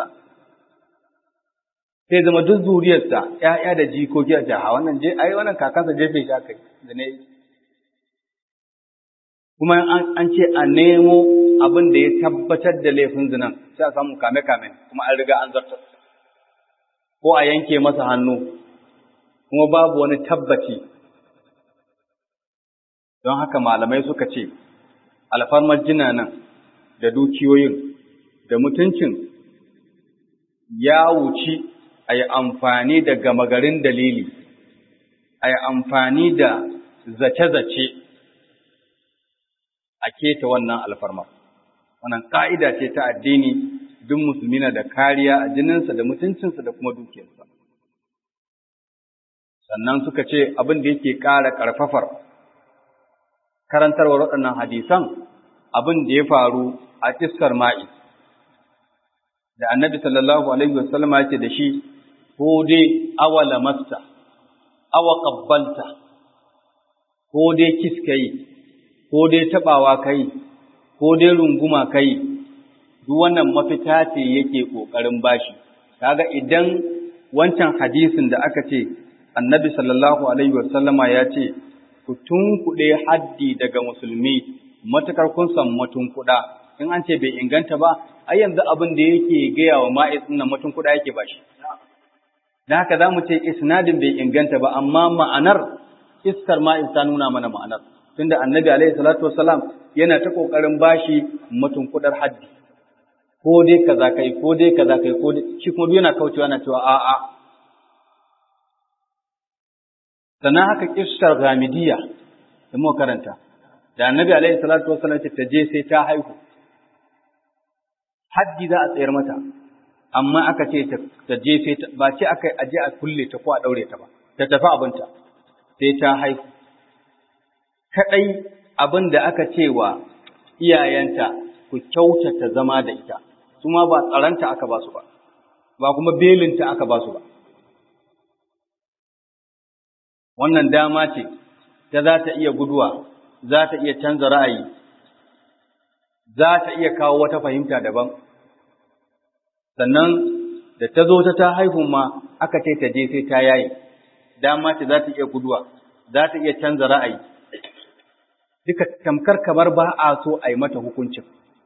Sai zama duk zuriyarsa ‘ya'ya da jikoki a jaha wannan je, ai wannan kakansa jefe shi aka da ne. Kuma an, ce a nemo abin da ya tabbatar da laifin zinan, sai a samu kame-kame, kuma an riga an zartar. Ko a yanke masa hannu, kuma babu wani tabbaci don haka malamai suka ce alfarmar jinanan da dukiyoyin da mutuncin ya wuci a yi amfani da gama garin dalili a yi amfani da zace-zace a keta wannan alfarmar wannan ƙa'ida ce ta addini duk musulmi na da kariya a jininsa da mutuncinsa da kuma dukiyarsa sannan suka ce abin da yake ƙara ƙarfafar karantarwar waɗannan hadisan abin da ya faru a iskar ma'i da annabi sallallahu alaihi wasallam ya ce da shi ko dai awala masta awa qabbalta ko dai kis kai ko dai tabawa kai ko dai runguma kai duk wannan mafita ce yake kokarin bashi kaga idan wancan hadisin da aka ce annabi sallallahu alaihi wasallama ya ce ku tunkuɗe haddi daga musulmi matukar kun san matunkuɗa in an ce bai inganta ba ai yanzu abin da yake gaya wa ma'iz nan matunkuɗa yake ba shi da haka za mu ce isnadin bai inganta ba amma ma'anar iskar ma'iz ta nuna mana ma'anar tunda annabi alaihi salatu wasalam yana ta kokarin bashi matunkuɗar haddi ko dai kaza kai ko dai kaza kai ko dai shi kuma yana kaucewa yana cewa a'a sannan haka kissar ghamidiyya da muka karanta da annabi alaihi salatu wasallam ta je sai ta haihu haddi za a tsayar mata amma aka ce ta je sai ta ba ce aka aje a kulle ta ko a daure ta ba ta tafi abinta sai ta haihu kadai abin da aka ce wa iyayenta ku kyautata zama da ita su ma ba tsaranta aka ba su ba ba kuma belinta aka ba su ba wannan dama ce ta za ta iya guduwa za ta iya canza ra'ayi za ta iya kawo wata fahimta daban sannan da ta zo ta ta haihu ma aka ce ta je sai ta yaye dama ce za ta iya guduwa za ta iya canza ra'ayi duka tamkar kamar ba a so a yi mata hukuncin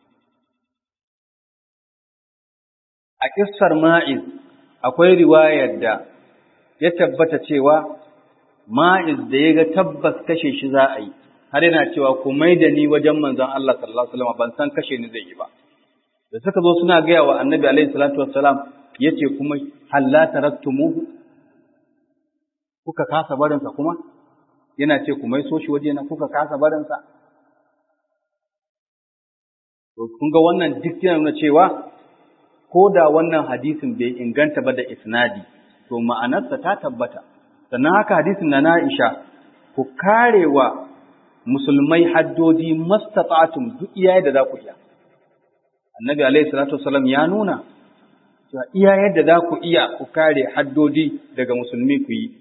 a kissar ma'iz akwai riwayar da ya tabbata cewa ma'iz da ya ga tabbas kashe shi za a yi har yana cewa ku mai da ni wajen manzon Allah sallallahu alaihi wasallam ban san kashe ni zai yi ba da suka zo suna gaya wa annabi alaihi salatu wassalam yace kuma halla taraktumuhu kuka kasa barin sa kuma yana ce ku mai so shi waje na kuka kasa barin sa to kun ga wannan duk yana nuna cewa ko da wannan hadisin bai inganta ba da isnadi to ma'anarsa ta tabbata sannan haka hadisin na Aisha ku karewa musulmai haddodi mastata'tum duk iyaye da za ku iya annabi alaihi salatu wasallam ya nuna cewa iya yadda za ku iya ku kare haddodi daga musulmi ku yi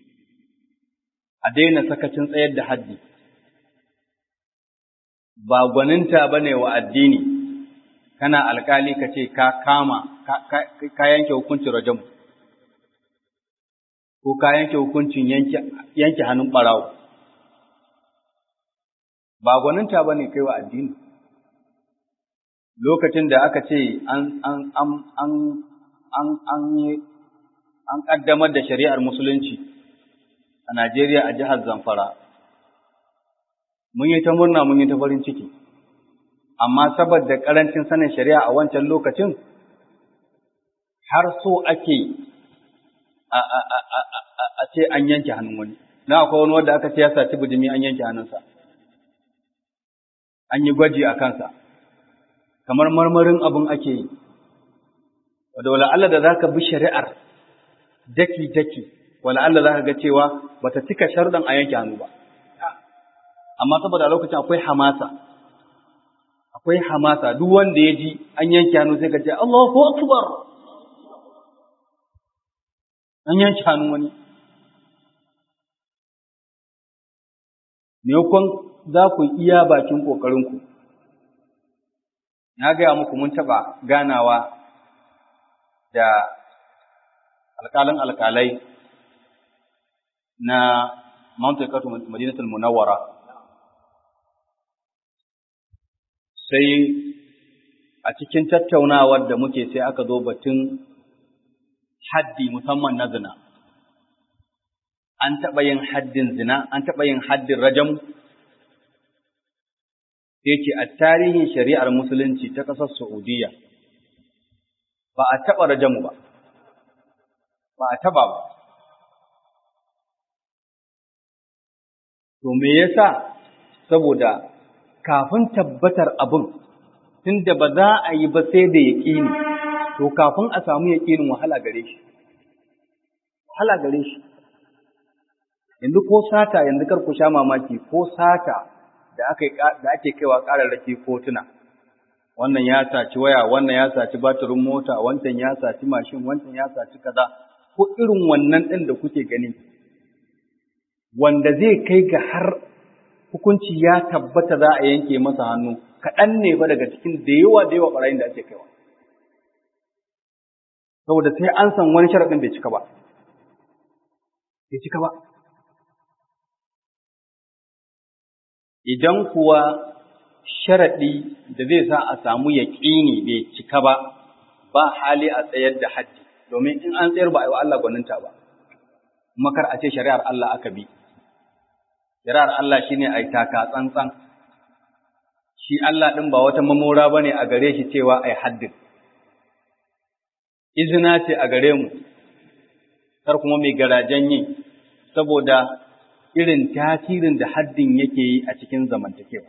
a daina sakacin tsayar da haddi ba gwaninta ba ne wa addini kana alkali ka ce ka kama ka yanke hukuncin rajam ko ka yanke hukuncin yanke hannun ɓarawo ba gwaninta ba ne kai wa addini lokacin da aka ce an an an an an an an kaddamar da shari'ar musulunci a Najeriya a jihar Zamfara mun yi ta murna mun yi ta farin ciki amma saboda karancin sanin shari'a a wancan lokacin har so ake a a a a ce an yanke hannun wani na akwai wani wanda aka ce ya saci bijimi an yanke hannunsa an yi gwaji a kansa kamar marmarin abin ake yi, wadda wala Allah da za ka bi shari'ar daki-daki, wala Allah za ka ga cewa ba ta cika sharɗan a yanke hannu ba. Amma saboda lokacin akwai hamasa, akwai hamasa duk wanda ya ji an yanke hannu sai ka ce, Allahu Akbar! An yanke hannu wani. Maimakon za ku iya bakin ƙoƙarinku. na gaya muku mun taɓa ganawa da alƙalin alƙalai na Mount Ekatu Madinatul Munawwara sai a cikin tattaunawar da muke sai aka zo batun haddi musamman na zina an taɓa yin haddin zina an taɓa yin haddin rajam sai ce a tarihin shari'ar musulunci ta ƙasar Saudiya ba a taɓa rajamu ba, ba a taɓa ba. To me yasa saboda kafin tabbatar abin tunda ba za a yi ba sai da yaƙini, to kafin a samu yaƙinin wahala gare shi. Wahala gare shi. Yanzu ko sata yanzu kar ku sha mamaki ko sata da ake kaiwa ƙararraki kotuna wannan ya saci waya wannan ya saci batirin mota wancan ya saci mashin wancan ya saci kaza ko irin wannan ɗin da kuke gani wanda zai kai ga har hukunci ya tabbata za a yanke masa hannu kaɗan ne ba daga cikin da yawa da yawa ɓarayin da ake kaiwa saboda sai an san wani sharaɗin bai cika ba bai cika ba idan kuwa sharaɗi da zai sa a samu yaƙini bai cika ba, ba hali a tsayar da haddi, domin in an tsayar ba a yi wa Allah gwaninta ba, makar a ce shari'ar Allah aka bi. Shari'ar Allah shi ne a yi taka tsantsan, shi Allah ɗin ba wata mamora ba ne a gare shi cewa a yi haddin. Izina ce a gare mu, kar kuma mai garajen yi, saboda irin tasirin da haddin yake yi a cikin zamantakewa.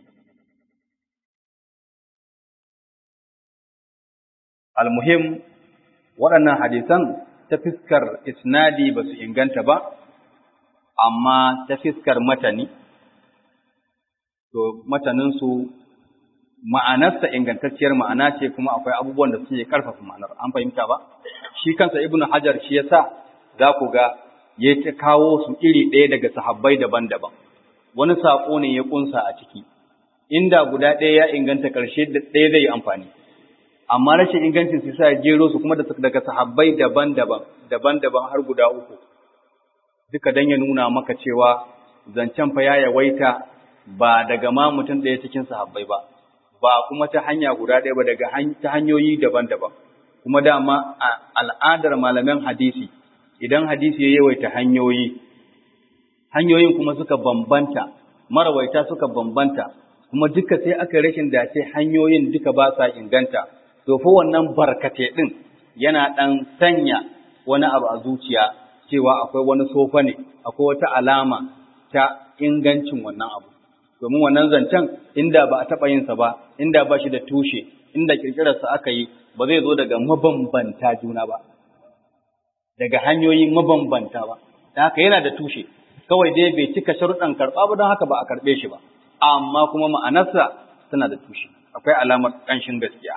Almuhim, waɗannan hadisan ta fiskar isnadi ba su inganta ba, amma ta fiskar matani, to mataninsu ma'anarsa ingantacciyar ma'ana ce kuma akwai abubuwan da suke ƙarfafa ma'anar, an fahimta ba? shi kansa ibnu hajar shi yasa za ku ga ya ta kawo su iri ɗaya daga sahabbai daban-daban wani saƙo ne ya ƙunsa a ciki inda guda ɗaya ya inganta ƙarshe ɗaya zai yi amfani amma rashin ingancin su sa jero su kuma daga sahabbai daban-daban daban-daban har guda uku duka dan ya nuna maka cewa zancen fa ya yawaita ba daga ma mutum ɗaya cikin sahabbai ba ba kuma ta hanya guda ɗaya ba daga ta hanyoyi daban-daban kuma dama a al'adar malaman hadisi idan hadisi ya yawaita hanyoyi hanyoyin kuma suka bambanta marawaita suka bambanta kuma duka sai aka rashin dace hanyoyin duka ba sa inganta to fa wannan barkate din yana dan sanya wani abu a zuciya cewa akwai wani sofa ne akwai wata alama ta ingancin wannan abu domin wannan zancen inda ba a taɓa yin sa ba inda ba shi da tushe inda kirkirarsa aka yi ba zai zo daga mabambanta juna ba daga hanyoyi mabambanta ba da haka yana da tushe kawai dai bai cika sharuɗan karɓa ba don haka ba a karɓe shi ba amma kuma ma'anarsa tana da tushe akwai alamar ƙanshin gaskiya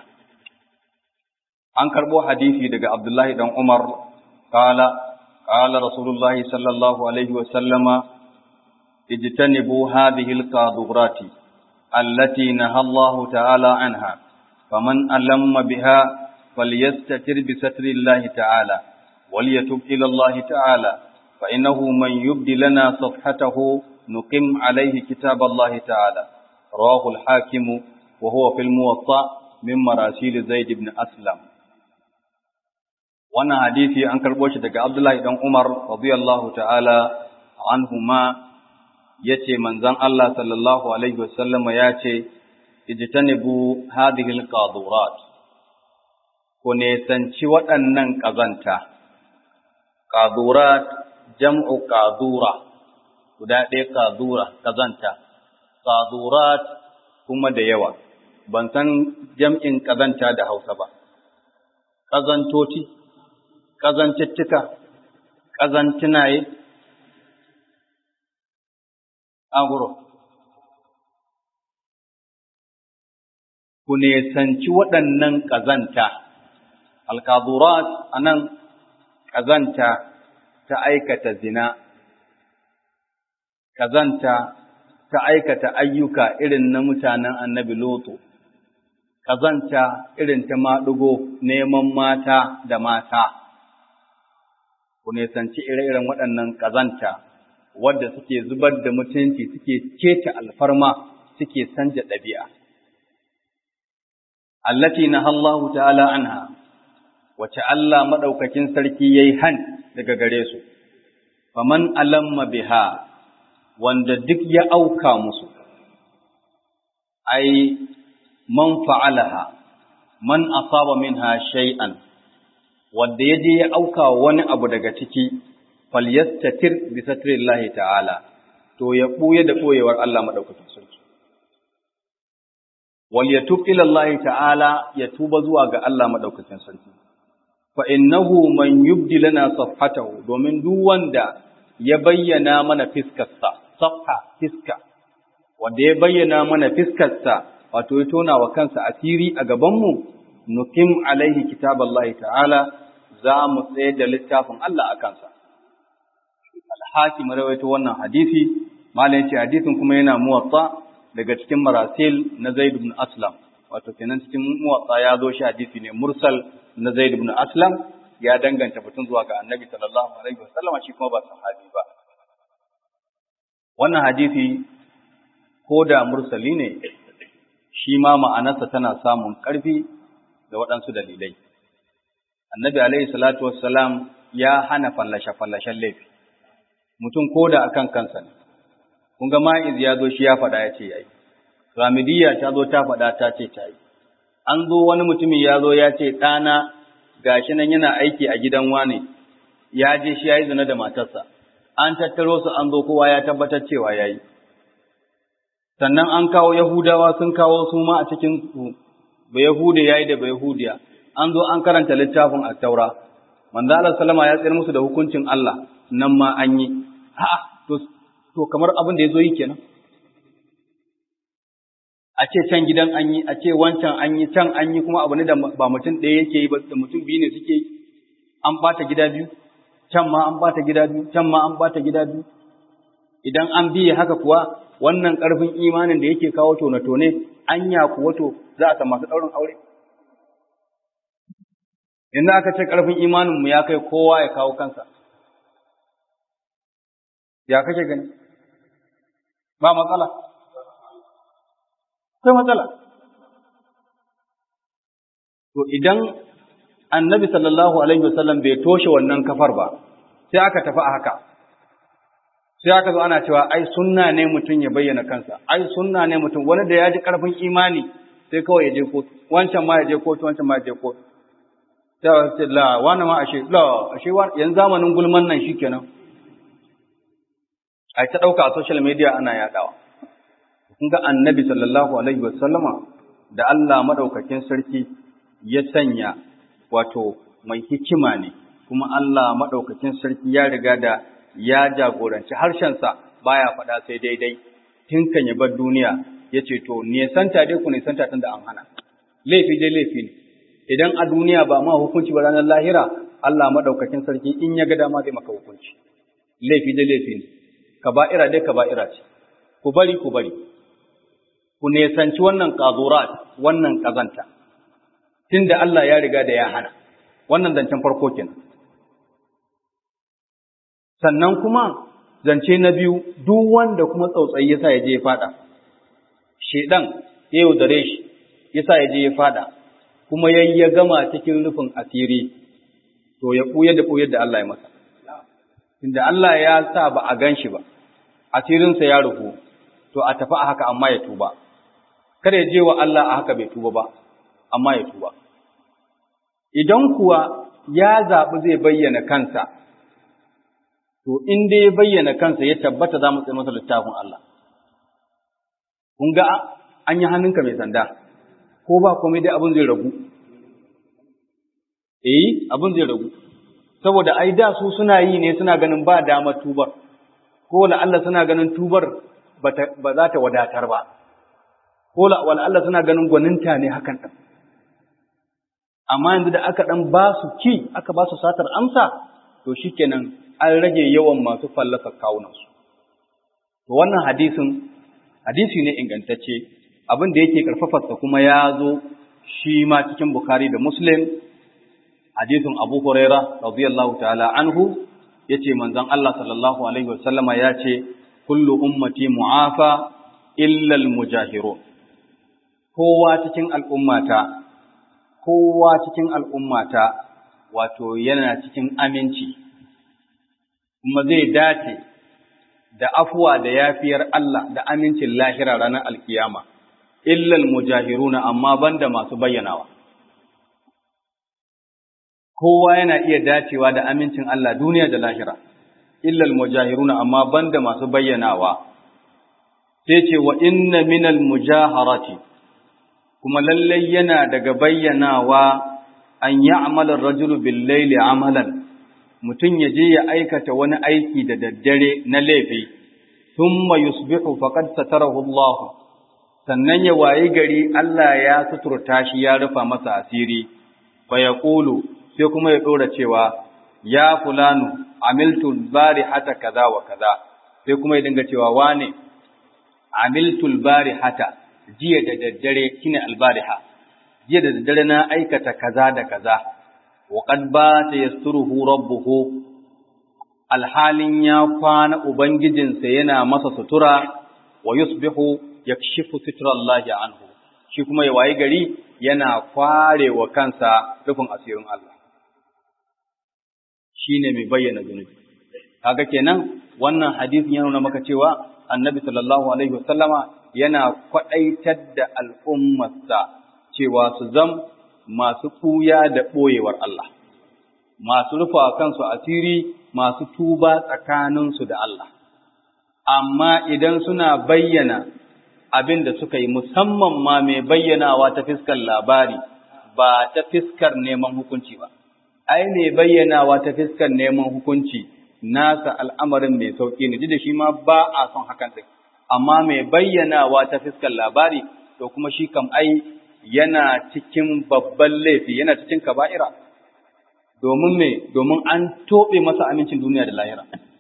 an karɓo hadisi daga abdullahi dan umar kala kala rasulullahi sallallahu alaihi wa sallama ijtanibu hadhihi alqadurati allati naha Allah ta'ala anha faman alamma biha falyastatir bi satri Allah ta'ala وليتب إلى الله تعالى فإنه من يبدي لنا صفحته نقم عليه كتاب الله تعالى رواه الحاكم وهو في الموطأ من مراسيل زيد بن أسلم wannan hadisi an karɓo shi daga Abdullahi dan Umar radiyallahu ta'ala anhuma yace manzon Allah sallallahu alaihi wasallama yace ijtanibu hadhihi alqadurat ko ne sanci waɗannan ƙazanta ƙadurat jam'u ƙadura, guda ɗaya ƙadura, ƙazanta, ƙadurat kuma da yawa, ban san jam'in ƙazanta da Hausa ba, ƙazantoci, ƙazantittuka, ƙazantinaye, aguro. Ku nesanci waɗannan ƙazanta, alƙadurat a nan ƙazanta ta aikata zina, ƙazanta ta aikata ayyuka irin na mutanen annabi Loto, ƙazanta irin ta maɗugo neman mata da mata, ku nisanci ire-iren waɗannan ƙazanta wadda suke zubar da mutunci suke keta alfarma suke sanja ɗabi'a. Allati na Allah ta'ala anha. wace Allah maɗaukakin sarki ya yi han daga gare su, faman alamma biha wanda duk ya auka musu, ai, man fa'alaha, man asaba minha shay'an, wanda ya je ya auka wani abu daga ciki, falyastatir bi satrillahi ta'ala, to ya ɓuye da ɓoyewar Allah maɗaukakin sarki. Wal ya ila Allah ta'ala ya tuba zuwa ga Allah maɗaukakin sarki. fa innahu man yubdi lana safhatahu domin duk wanda ya bayyana mana fiskarsa safha fiska wanda ya bayyana mana fiskarsa wato ya tona wa kansa asiri a gaban mu nukim alaihi kitaballahi ta'ala za mu tsaye da littafin Allah a kansa al-hakim rawaito wannan hadisi malam yace hadisin kuma yana muwatta daga cikin marasil na Zaid ibn Aslam wato kenan cikin muwatta ya zo shi hadisi ne mursal na Zaid ibn Aslam ya danganta batun zuwa ga Annabi sallallahu alaihi wasallam shi kuma ba sahabi ba wannan hadisi ko da mursali ne shi ma ma'anarsa tana samun ƙarfi da waɗansu dalilai Annabi alaihi salatu wassalam ya hana fallashe fallashen laifi mutum ko da akan kansa ne kun ga ma'iz ya zo shi ya faɗa ya ce yayi Ramidiyya ta zo ta faɗa ta ce ta yi an zo wani mutumin ya zo ya ce ɗana gashi nan yana aiki a gidan wane ya je shi ya yi zina da matarsa an tattaro su an zo kowa ya tabbatar cewa ya yi sannan an kawo yahudawa sun kawo su ma a cikin su ba yahude ya yi da ba yahudiya an zo an karanta littafin a taura manzo Allah sallama ya tsayar musu da hukuncin Allah nan ma an yi a'a to to kamar abin da ya zo yi kenan a ce can gidan an yi, a ce wancan an yi, can an yi kuma abu ne da ba mutum ɗaya yake yi ba da mutum biyu ne suke yi, an bata gida biyu can ma an bata gida biyu can ma an bata gida biyu idan an biye haka kuwa wannan ƙarfin imanin da yake kawo tone-tone anya kuwa to za a masu ɗaurin aure yanzu aka ce ƙarfin imaninmu ya kai kowa ya kawo kansa ya kake gani ba matsala akwai matsala to idan annabi sallallahu alaihi wasallam bai toshe wannan kafar ba sai aka tafi a haka sai aka zo ana cewa ai sunna ne mutum ya bayyana kansa ai sunna ne mutum wani da ya ji karfin imani sai kawai ya je kotu wancan ma ya je kotu wancan ma ya je kotu sai ce la wani ma ashe la ashe yanzu zamanin gulman nan shikenan ai ta dauka a social media ana yadawa kun ga annabi sallallahu alaihi wasallama da Allah madaukakin sarki ya sanya wato mai hikima ne kuma Allah madaukakin sarki ya riga da ya jagoranci harshensa baya faɗa sai daidai tun kan ya bar duniya ya ce to nesanta dai ku nesanta tun da an hana laifi dai laifi ne idan a duniya ba ma hukunci ba ranar lahira Allah madaukakin sarki in ya ga dama zai maka hukunci laifi dai laifi ne kaba'ira dai kaba'ira ce ku bari ku bari ku nesanci wannan qadurat wannan kazanta tunda Allah ya riga da ya hana wannan zancen farko kenan sannan kuma zance na biyu duk wanda kuma tsautsayi yasa ya je ya fada shedan ya yaudare shi yasa ya je ya fada kuma yayi ya gama cikin rufin asiri to ya buye da buye da Allah ya masa inda Allah ya sa ba a gan shi ba asirinsa ya rufu to a tafi a haka amma ya tuba kada ya je wa Allah a haka bai tuba ba amma ya tuba idan kuwa ya zaɓi zai bayyana kansa to in dai ya bayyana kansa ya tabbata za mu tsaye masa littafin Allah. Kun ga an yi hannunka mai sanda, ko ba komai dai abin zai ragu. Eh, abin zai ragu. Saboda ai da su suna yi ne suna ganin ba dama tubar, ko Allah suna ganin tubar ba za ta wadatar ba, ko Allah suna ganin gwaninta ne hakan ɗin. Amma yanzu da aka ɗan ba su ki, aka ba su satar amsa, to shi kenan an rage yawan masu fallasa kawunansu. To wannan hadisin, hadisi ne ingantacce, abin da yake ƙarfafarsa kuma ya zo shi ma cikin Bukhari da Muslim, hadisin Abu Huraira, radiyallahu ta'ala anhu, ya ce manzon Allah sallallahu Alaihi wasallama ya ce, Kullu ummati mu'afa illal mujahirun. Kowa cikin al'ummata, kowa cikin al'ummata, wato yana cikin aminci. kuma zai dace da afuwa da yafiyar Allah da amincin lahira ranar alkiyama, illal mujahiruna amma banda masu bayyanawa. Kowa yana iya dacewa da amincin Allah duniya da lahira, illal mujahiruna amma banda masu bayyanawa. Sai ce wa inna minal mujaharati, kuma lallai yana daga bayyanawa an yi amalar rajulu billaili amalan. mutum ya je ya aikata wani aiki da daddare na laifi, thumma yusbihu faqad satarahu Allah sannan ya wayi gari Allah ya suturta shi ya rufa masa asiri, fa yaqulu sai kuma ya dora cewa ya fulanu amiltu hata kaza wa kaza sai kuma ya dinga cewa wane amiltu hata jiya da daddare shine albariha jiya da daddare na aikata kaza da kaza وقد بات يستره ربه alhalin ya kwana ubangijinsa yana masa sutura wa yusbihu yakshifu sitrallahi anhu shi kuma ya wayi gari yana kware wa kansa rufin asirin Allah shine mai bayyana zunubi kaga kenan wannan hadisin ya nuna maka cewa annabi sallallahu alaihi wasallama yana kwadaitar da al'ummarsa cewa su zam masu ɓuya da ɓoyewar Allah, masu rufa kansu asiri masu tuba tsakaninsu da Allah. Amma idan suna bayyana abin da suka yi musamman ma mai bayyanawa ta fiskar labari ba ta fiskar neman hukunci ba. Ai, mai bayyanawa ta fiskar neman hukunci nasa al'amarin mai sauƙi ne, da shi ma ba a son hakan ɗin. Amma mai bayyanawa ta fiskar labari, to kuma shi kam ai yana cikin babban laifi yana cikin kaba'ira domin me domin an tobe masa amincin duniya da lahira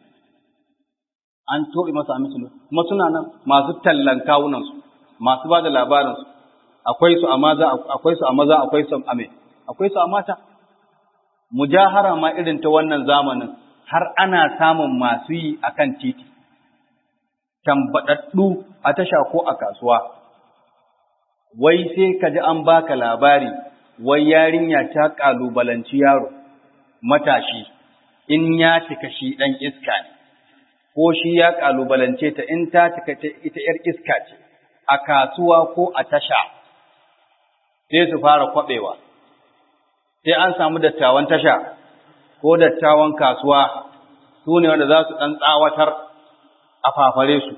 an tobe masa amincin duniya kuma suna nan masu tallan kawunansu masu ba da labarinsu akwai su a maza akwai su a maza akwai su a me akwai su a mata mujahara ma irin ta wannan zamanin har ana samun masu yi akan titi tambaɗaɗɗu a tasha ko a kasuwa wai sai ka ji an baka labari wai yarinya ta ƙalubalanci yaro matashi in ya cika shi ɗan iska ne ko shi ya ƙalubalance ta in ta cika ita ‘yar iska ce a kasuwa ko a tasha sai su fara kwaɓewa sai an samu dattawan tasha ko dattawan kasuwa su ne wanda za su ɗan tsawatar a fafare su.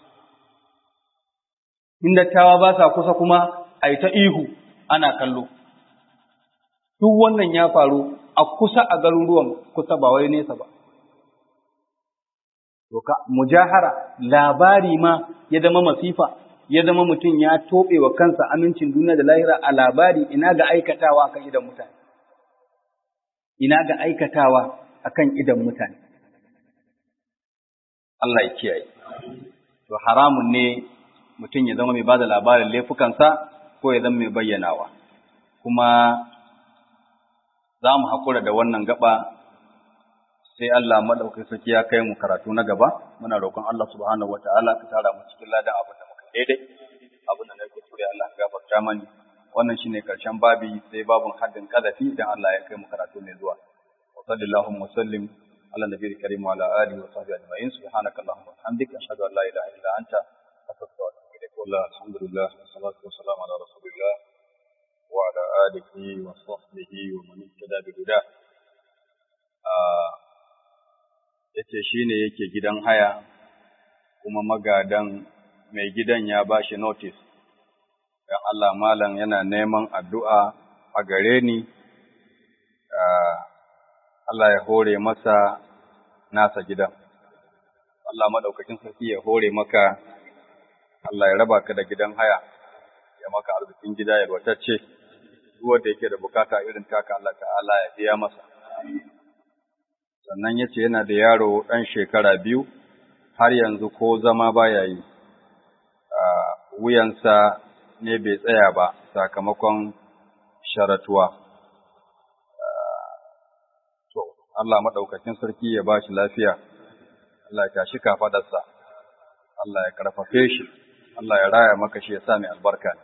In dattawa ba sa kusa kuma a yi ta ihu ana kallo. Duk wannan ya faru a kusa a garuruwan kusa ba wai nesa ba. Doka, mujahara labari ma ya zama masifa, ya zama mutum ya toɓe wa kansa amincin duniya da lahira a labari ina ga aikatawa kan idan mutane. Ina ga aikatawa akan idan mutane. Allah ya kiyaye. To haramun ne mutum ya zama mai bada labarin laifukansa ko ya zama mai bayyanawa. Kuma za mu haƙura da wannan gaba sai Allah maɗaukai sarki ya kai mu karatu na gaba. Muna roƙon Allah subhanahu wa ta'ala ka tara mu cikin ladan abin da muka daidai. Abin da na kuskure Allah ka gafarta mani. Wannan shine karshen babi sai babun haddin kadafi idan Allah ya kai mu karatu mai zuwa. Wa sallallahu wa sallim على النبي الكريم وعلى آله وصحبه أجمعين سبحانك اللهم وبحمدك أشهد أن لا إله إلا أنت أستغفرك وأتوب إليك والله الحمد لله والصلاة والسلام على رسول الله وعلى آله وصحبه ومن اهتدى بهداه yace shi ne yake gidan haya kuma magadan mai gidan ya ba shi notice don Allah malam yana neman addu'a a gare ni Allah ya hore masa nasa gidan. Allah maɗaukakin sarki ya hore maka, Allah ya raba ka da gidan haya, ya maka arzikin gida ya batacce, duk wanda yake da bukata irin taka Allah ta'ala ya biya masa. Sannan ya ce yana da yaro ɗan shekara biyu, har yanzu ko zama baya yi, wuyansa ne bai tsaya ba sakamakon sharatuwa. Allah maɗaukakin sarki ya ba shi lafiya, Allah ya tashi kafaɗarsa, Allah ya ƙarfafe shi, Allah ya raya maka shi ya sa mai albarka.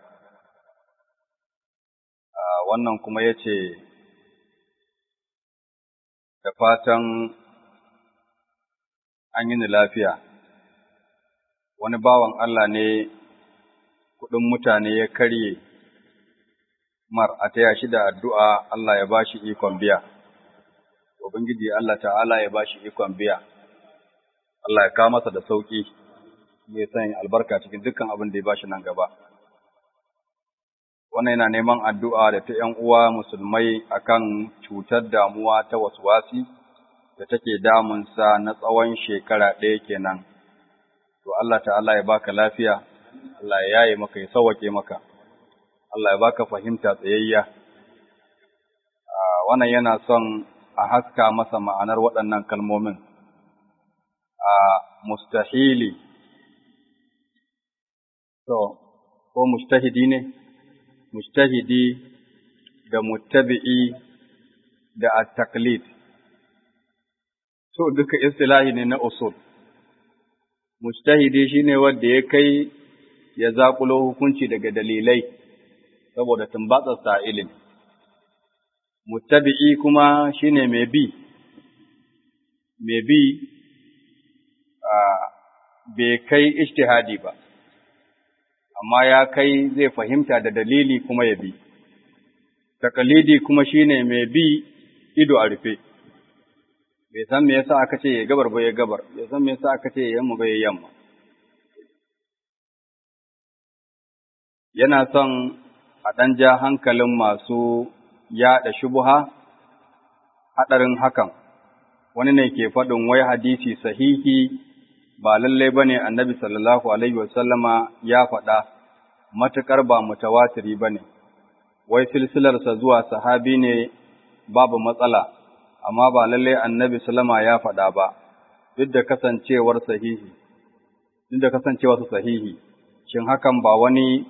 Wannan kuma ya ce, da fatan an yi ni lafiya, wani bawan Allah ne kuɗin mutane ya karye, mar a taya shi da addu'a Allah ya ba shi ikon biya. Ubangiji Allah ta'ala ya ba shi ikon biya, Allah ya kawo masa da sauƙi, ya san albarka cikin dukkan abin da ya ba shi nan gaba. Wannan yana neman addu'a da ta ’yan uwa musulmai akan cutar damuwa ta wasuwasi da take damunsa na tsawon shekara ɗaya kenan. To Allah ta'ala ya baka lafiya, Allah ya yaye maka ya sauwake maka, Allah ya baka fahimta tsayayya. Wannan yana son a haska masa ma'anar waɗannan kalmomin a mustahili to ko mustahidi ne mustahidi da muttabi'i da at-taqlid to duka istilahi ne na usul mustahidi shine wanda ya kai ya zakulo hukunci daga dalilai saboda tumbatsar sa ilimi muttabi'i kuma shine mai bi mai bi a bai kai ijtihadi ba amma ya kai zai fahimta da dalili kuma ya bi takalidi kuma shine mai bi ido a rufe bai san me yasa aka ce ya gabar ba ya gabar bai san me yasa aka ce ya yamma ba ya yamma yana son a ɗan ja hankalin masu yaɗa shubuha haɗarin hakan, wani ne ke faɗin wai hadisi sahihi ba lallai ba ne annabi sallallahu Alaihi wasallama ya faɗa, matuƙar ba mutawatiri ba ne, wai silsilarsa zuwa sahabi ne babu matsala, amma ba lalle annabi sallama ya faɗa ba duk da kasancewar sahihi duk da kasancewar su sahihi shin hakan ba wani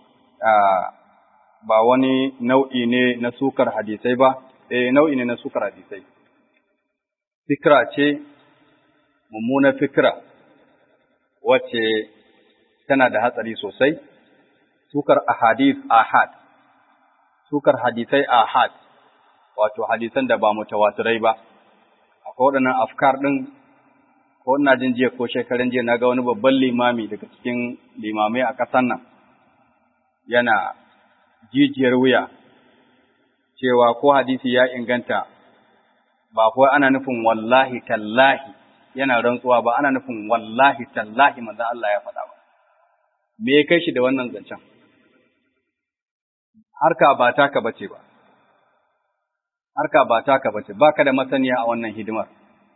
ba wani nau'i ne na sukar hadisai ba eh nau'i ne na sukar hadisai fikra ce mummuna fikra wacce tana da hatsari sosai sukar ahadith ahad sukar hadisai ahad wato hadisan da ba mutawatirai ba akwai waɗannan afkar ɗin ko ina jin jiya ko shekaran jiya na ga wani babban limami daga cikin limamai a ƙasar nan yana jijiyar wuya cewa ko hadisi ya inganta ba kuwa ana nufin wallahi tallahi yana rantsuwa ba ana nufin wallahi tallahi manzon Allah ya faɗa ba me ya kai shi da wannan zancen harka ba taka bace ba harka ba taka bace baka da masaniya a wannan hidimar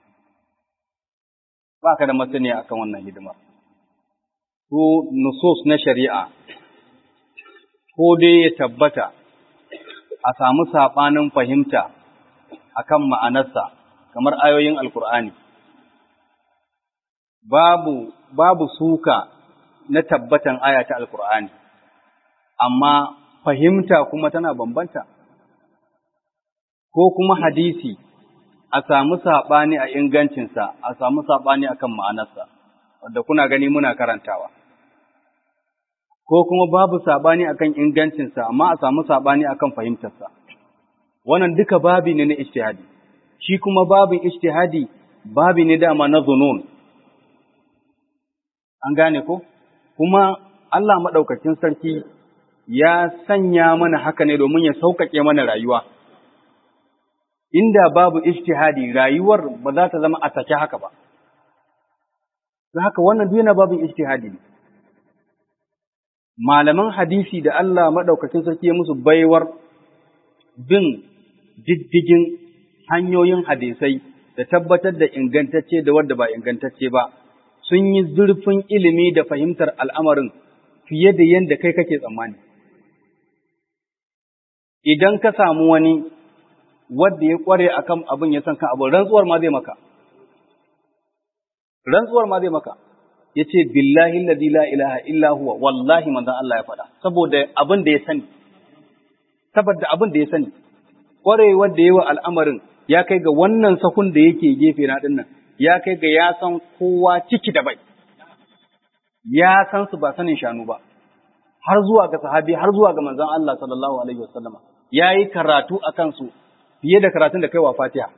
baka da masaniya akan wannan hidimar ko nusus na shari'a ko dai ya tabbata a samu saɓanin fahimta akan ma'anarsa kamar ayoyin alkur'ani babu babu suka na tabbatan aya ta alkur'ani amma fahimta kuma tana bambanta ko kuma hadisi a samu saɓani a ingancinsa a samu saɓani akan ma'anarsa wanda kuna gani muna karantawa ko kuma babu saɓani akan ingancinsa amma a samu saɓani akan fahimtarsa wannan duka babi ne na ijtihadi shi kuma babin ijtihadi babi ne dama na zunun an gane ko kuma Allah maɗaukakin sarki ya sanya mana haka ne domin ya sauƙaƙe mana rayuwa inda babu ijtihadi rayuwar ba za ta zama a sake haka ba don haka wannan duk yana babin ijtihadi ne malaman hadisi da Allah maɗaukakin sarki ya musu baiwar bin diddigin hanyoyin hadisai da tabbatar da ingantacce da wadda ba ingantacce ba sun yi zurfin ilimi da fahimtar al'amarin fiye da yadda kai kake tsammani. Idan ka samu wani wadda ya ƙware a kan abin ya san kan abin rantsuwar ma zai maka. Rantsuwar ma zai maka. Ya ce, Billahi ladhi la ilaha illa huwa, wallahi manzan Allah ya faɗa, saboda abin da ya sani. Saboda abin da ya sani. Ƙwarewar da yawa al'amarin ya kai ga wannan sahun da yake gefe na ɗin nan, ya kai ga ya san kowa ciki da bai, ya san su ba sanin shanu ba, har zuwa ga sahabi, har zuwa ga manzan Allah sallallahu Alaihi wasallama, ya yi karatu a kansu fiye da karatun da kai wa fatiha.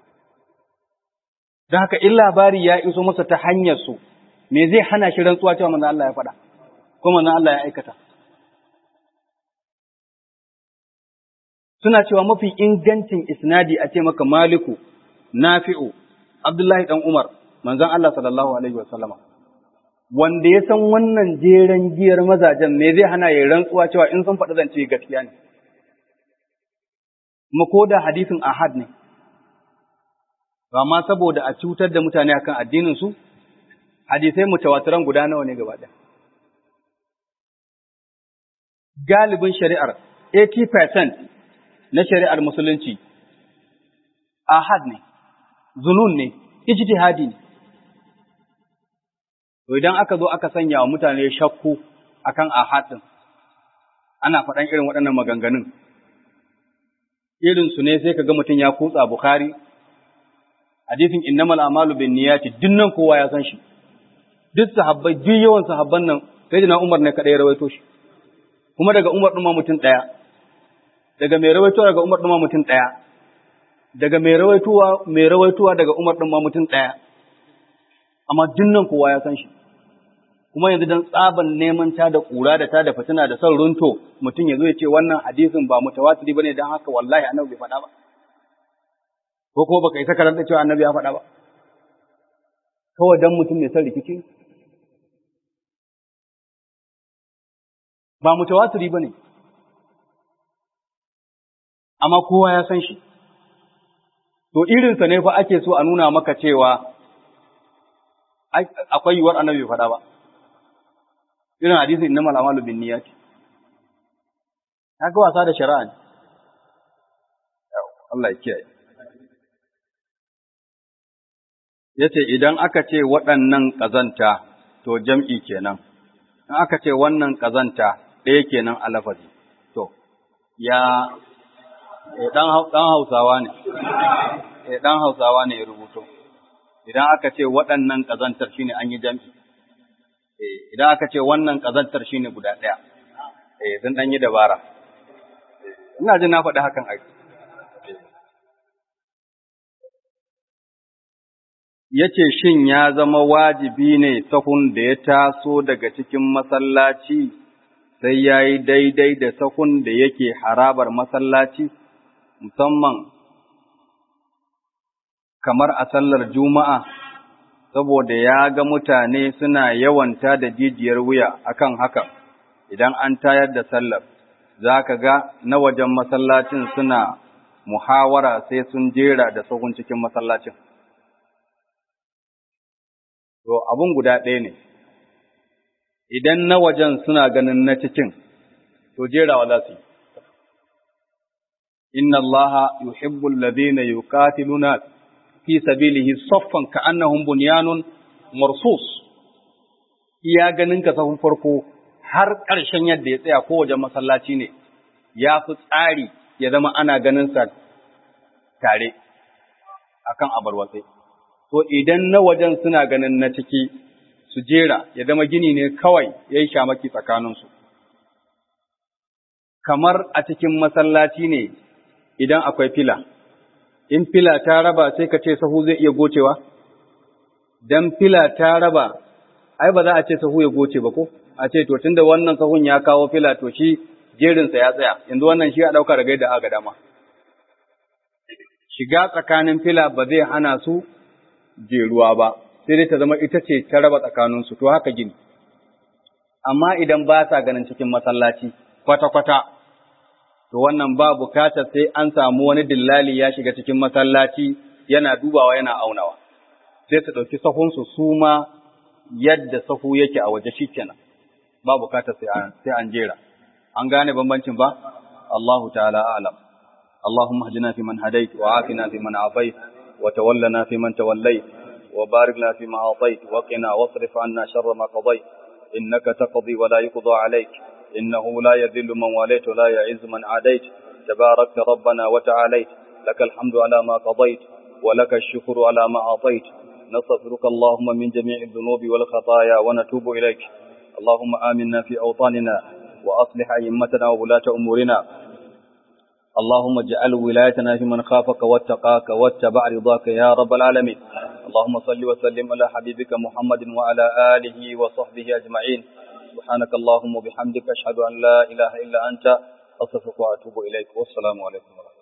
Don haka in labari ya iso masa ta hanyar su, me zai hana shi rantsuwa cewa manzan Allah ya faɗa, ko manzan Allah ya aikata. Suna cewa mafi ingancin isnadi a ce maka Maliku, Nafi'u, Abdullahi ɗan Umar, manzon Allah sallallahu Alaihi wasallama. Wanda ya san wannan jeren giyar mazajen me zai hana ya rantsuwa cewa in sun faɗi zance gaskiya ne. Kuma ko da hadisin ahad ne. Amma saboda a cutar da mutane akan addinin su, hadisai mutawatiran guda nawa ne gaba ɗaya. Galibin shari'ar 80% na shari'ar musulunci ahad ne. zunun ne, ijtihadi ne. To idan aka zo aka sanya wa mutane shakku akan ahadin, ana faɗan irin waɗannan maganganun. Irin su ne sai ka ga mutum ya kutsa Bukhari, hadisin innamal amalu bin niyati dinnan kowa ya san shi. Duk sahabbai, duk yawan sahabban nan, sai na Umar ne kaɗai ya rawaito shi. Kuma daga Umar ɗin ma mutum ɗaya, daga mai rawaito daga Umar ɗin ma mutum ɗaya, daga mai rawaituwa mai rawaituwa daga Umar din ma mutum ɗaya amma dinnan kowa ya san shi kuma yanzu dan tsaban neman ta da ƙura da ta da fitina da son runto mutum ya zo ya ce wannan hadisin ba mutawatiri bane dan haka wallahi annabi bai faɗa ba ko kuma baka isa karanta cewa annabi ya faɗa ba kawai dan mutum mai son rikici ba mutawatiri bane amma kowa ya san shi To irinsa ne fa ake so a nuna maka cewa akwai yiwuwar annabi bai faɗa ba. Irin hadisin inna malamalu bin niyyati. Haka wasa da shari'a ne. Allah ya kiyaye. yace idan aka ce waɗannan ƙazanta to jam'i kenan in aka ce wannan ƙazanta ɗaya kenan a lafazi to ya ɗan hausawa ne ɗan hausawa ne ya rubuto idan aka ce waɗannan ƙazantar shine an yi jam'i idan aka ce wannan ƙazantar shine guda ɗaya sun ɗan yi dabara ina jin na faɗi hakan aiki ya ce shin ya zama wajibi ne sahun da ya taso daga cikin masallaci sai ya yi daidai da sahun da yake harabar masallaci musamman kamar a sallar juma'a saboda ya ga mutane suna yawanta da jijiyar wuya akan hakan idan an tayar da sallar za ka ga na wajen masallacin suna muhawara sai sun jera da sahun cikin masallacin To, abun guda ɗaya ne, idan na wajen suna ganin na cikin, to jerawa za su yi. Inna Allaha yuhibbul ladina yuqatiluna fi sabilihi saffan ka'annahum bunyanun marsus. Iya ganin ka sahun farko har ƙarshen yadda ya tsaya ko wajen masallaci ne, ya fi tsari ya zama ana ganin sa tare akan abarwatsai. to idan na wajen suna ganin na ciki su jera ya zama gini ne kawai ya yi shamaki tsakaninsu. Kamar a cikin masallaci ne idan akwai fila, in fila ta raba sai ka ce sahu zai iya gocewa? Don fila ta raba, ai ba za a ce sahu ya goce ba ko? A ce to tunda wannan sahun ya kawo fila to shi jerinsa ya tsaya, yanzu wannan shi a ɗauka da gaida aga dama. Shiga tsakanin fila ba zai hana su jeruwa ba, sai dai ta zama ita ce ta raba tsakaninsu, to haka gini. Amma idan ba sa ganin cikin masallaci kwata-kwata, to wannan ba bukatar sai an samu wani dillali ya shiga cikin masallaci yana dubawa yana aunawa, sai su ɗauki sahunsu su ma yadda sahu yake a waje shi kenan, ba bukatar sai an jera. An gane bambancin ba? Allahu ta'ala alam. اللهم اهدنا فيمن هديت وعافنا فيمن عافيت وتولنا فيمن توليت وبارك لنا فيما أعطيت وقنا واصرف عنا شر ما قضيت إنك تقضي ولا يقضى عليك إنه لا يذل من واليت ولا يعز من عاديت تباركت ربنا وتعاليت لك الحمد على ما قضيت ولك الشكر على ما أعطيت نستغفرك اللهم من جميع الذنوب والخطايا ونتوب إليك اللهم آمنا في أوطاننا وأصلح أئمتنا وولاة أمورنا اللهم اجعل ولايتنا في من خافك واتقاك واتبع رضاك يا رب العالمين اللهم صل وسلم على حبيبك محمد وعلى آله وصحبه أجمعين سبحانك اللهم وبحمدك أشهد أن لا إله إلا أنت أصفك وأتوب إليك والسلام عليكم ورحمة الله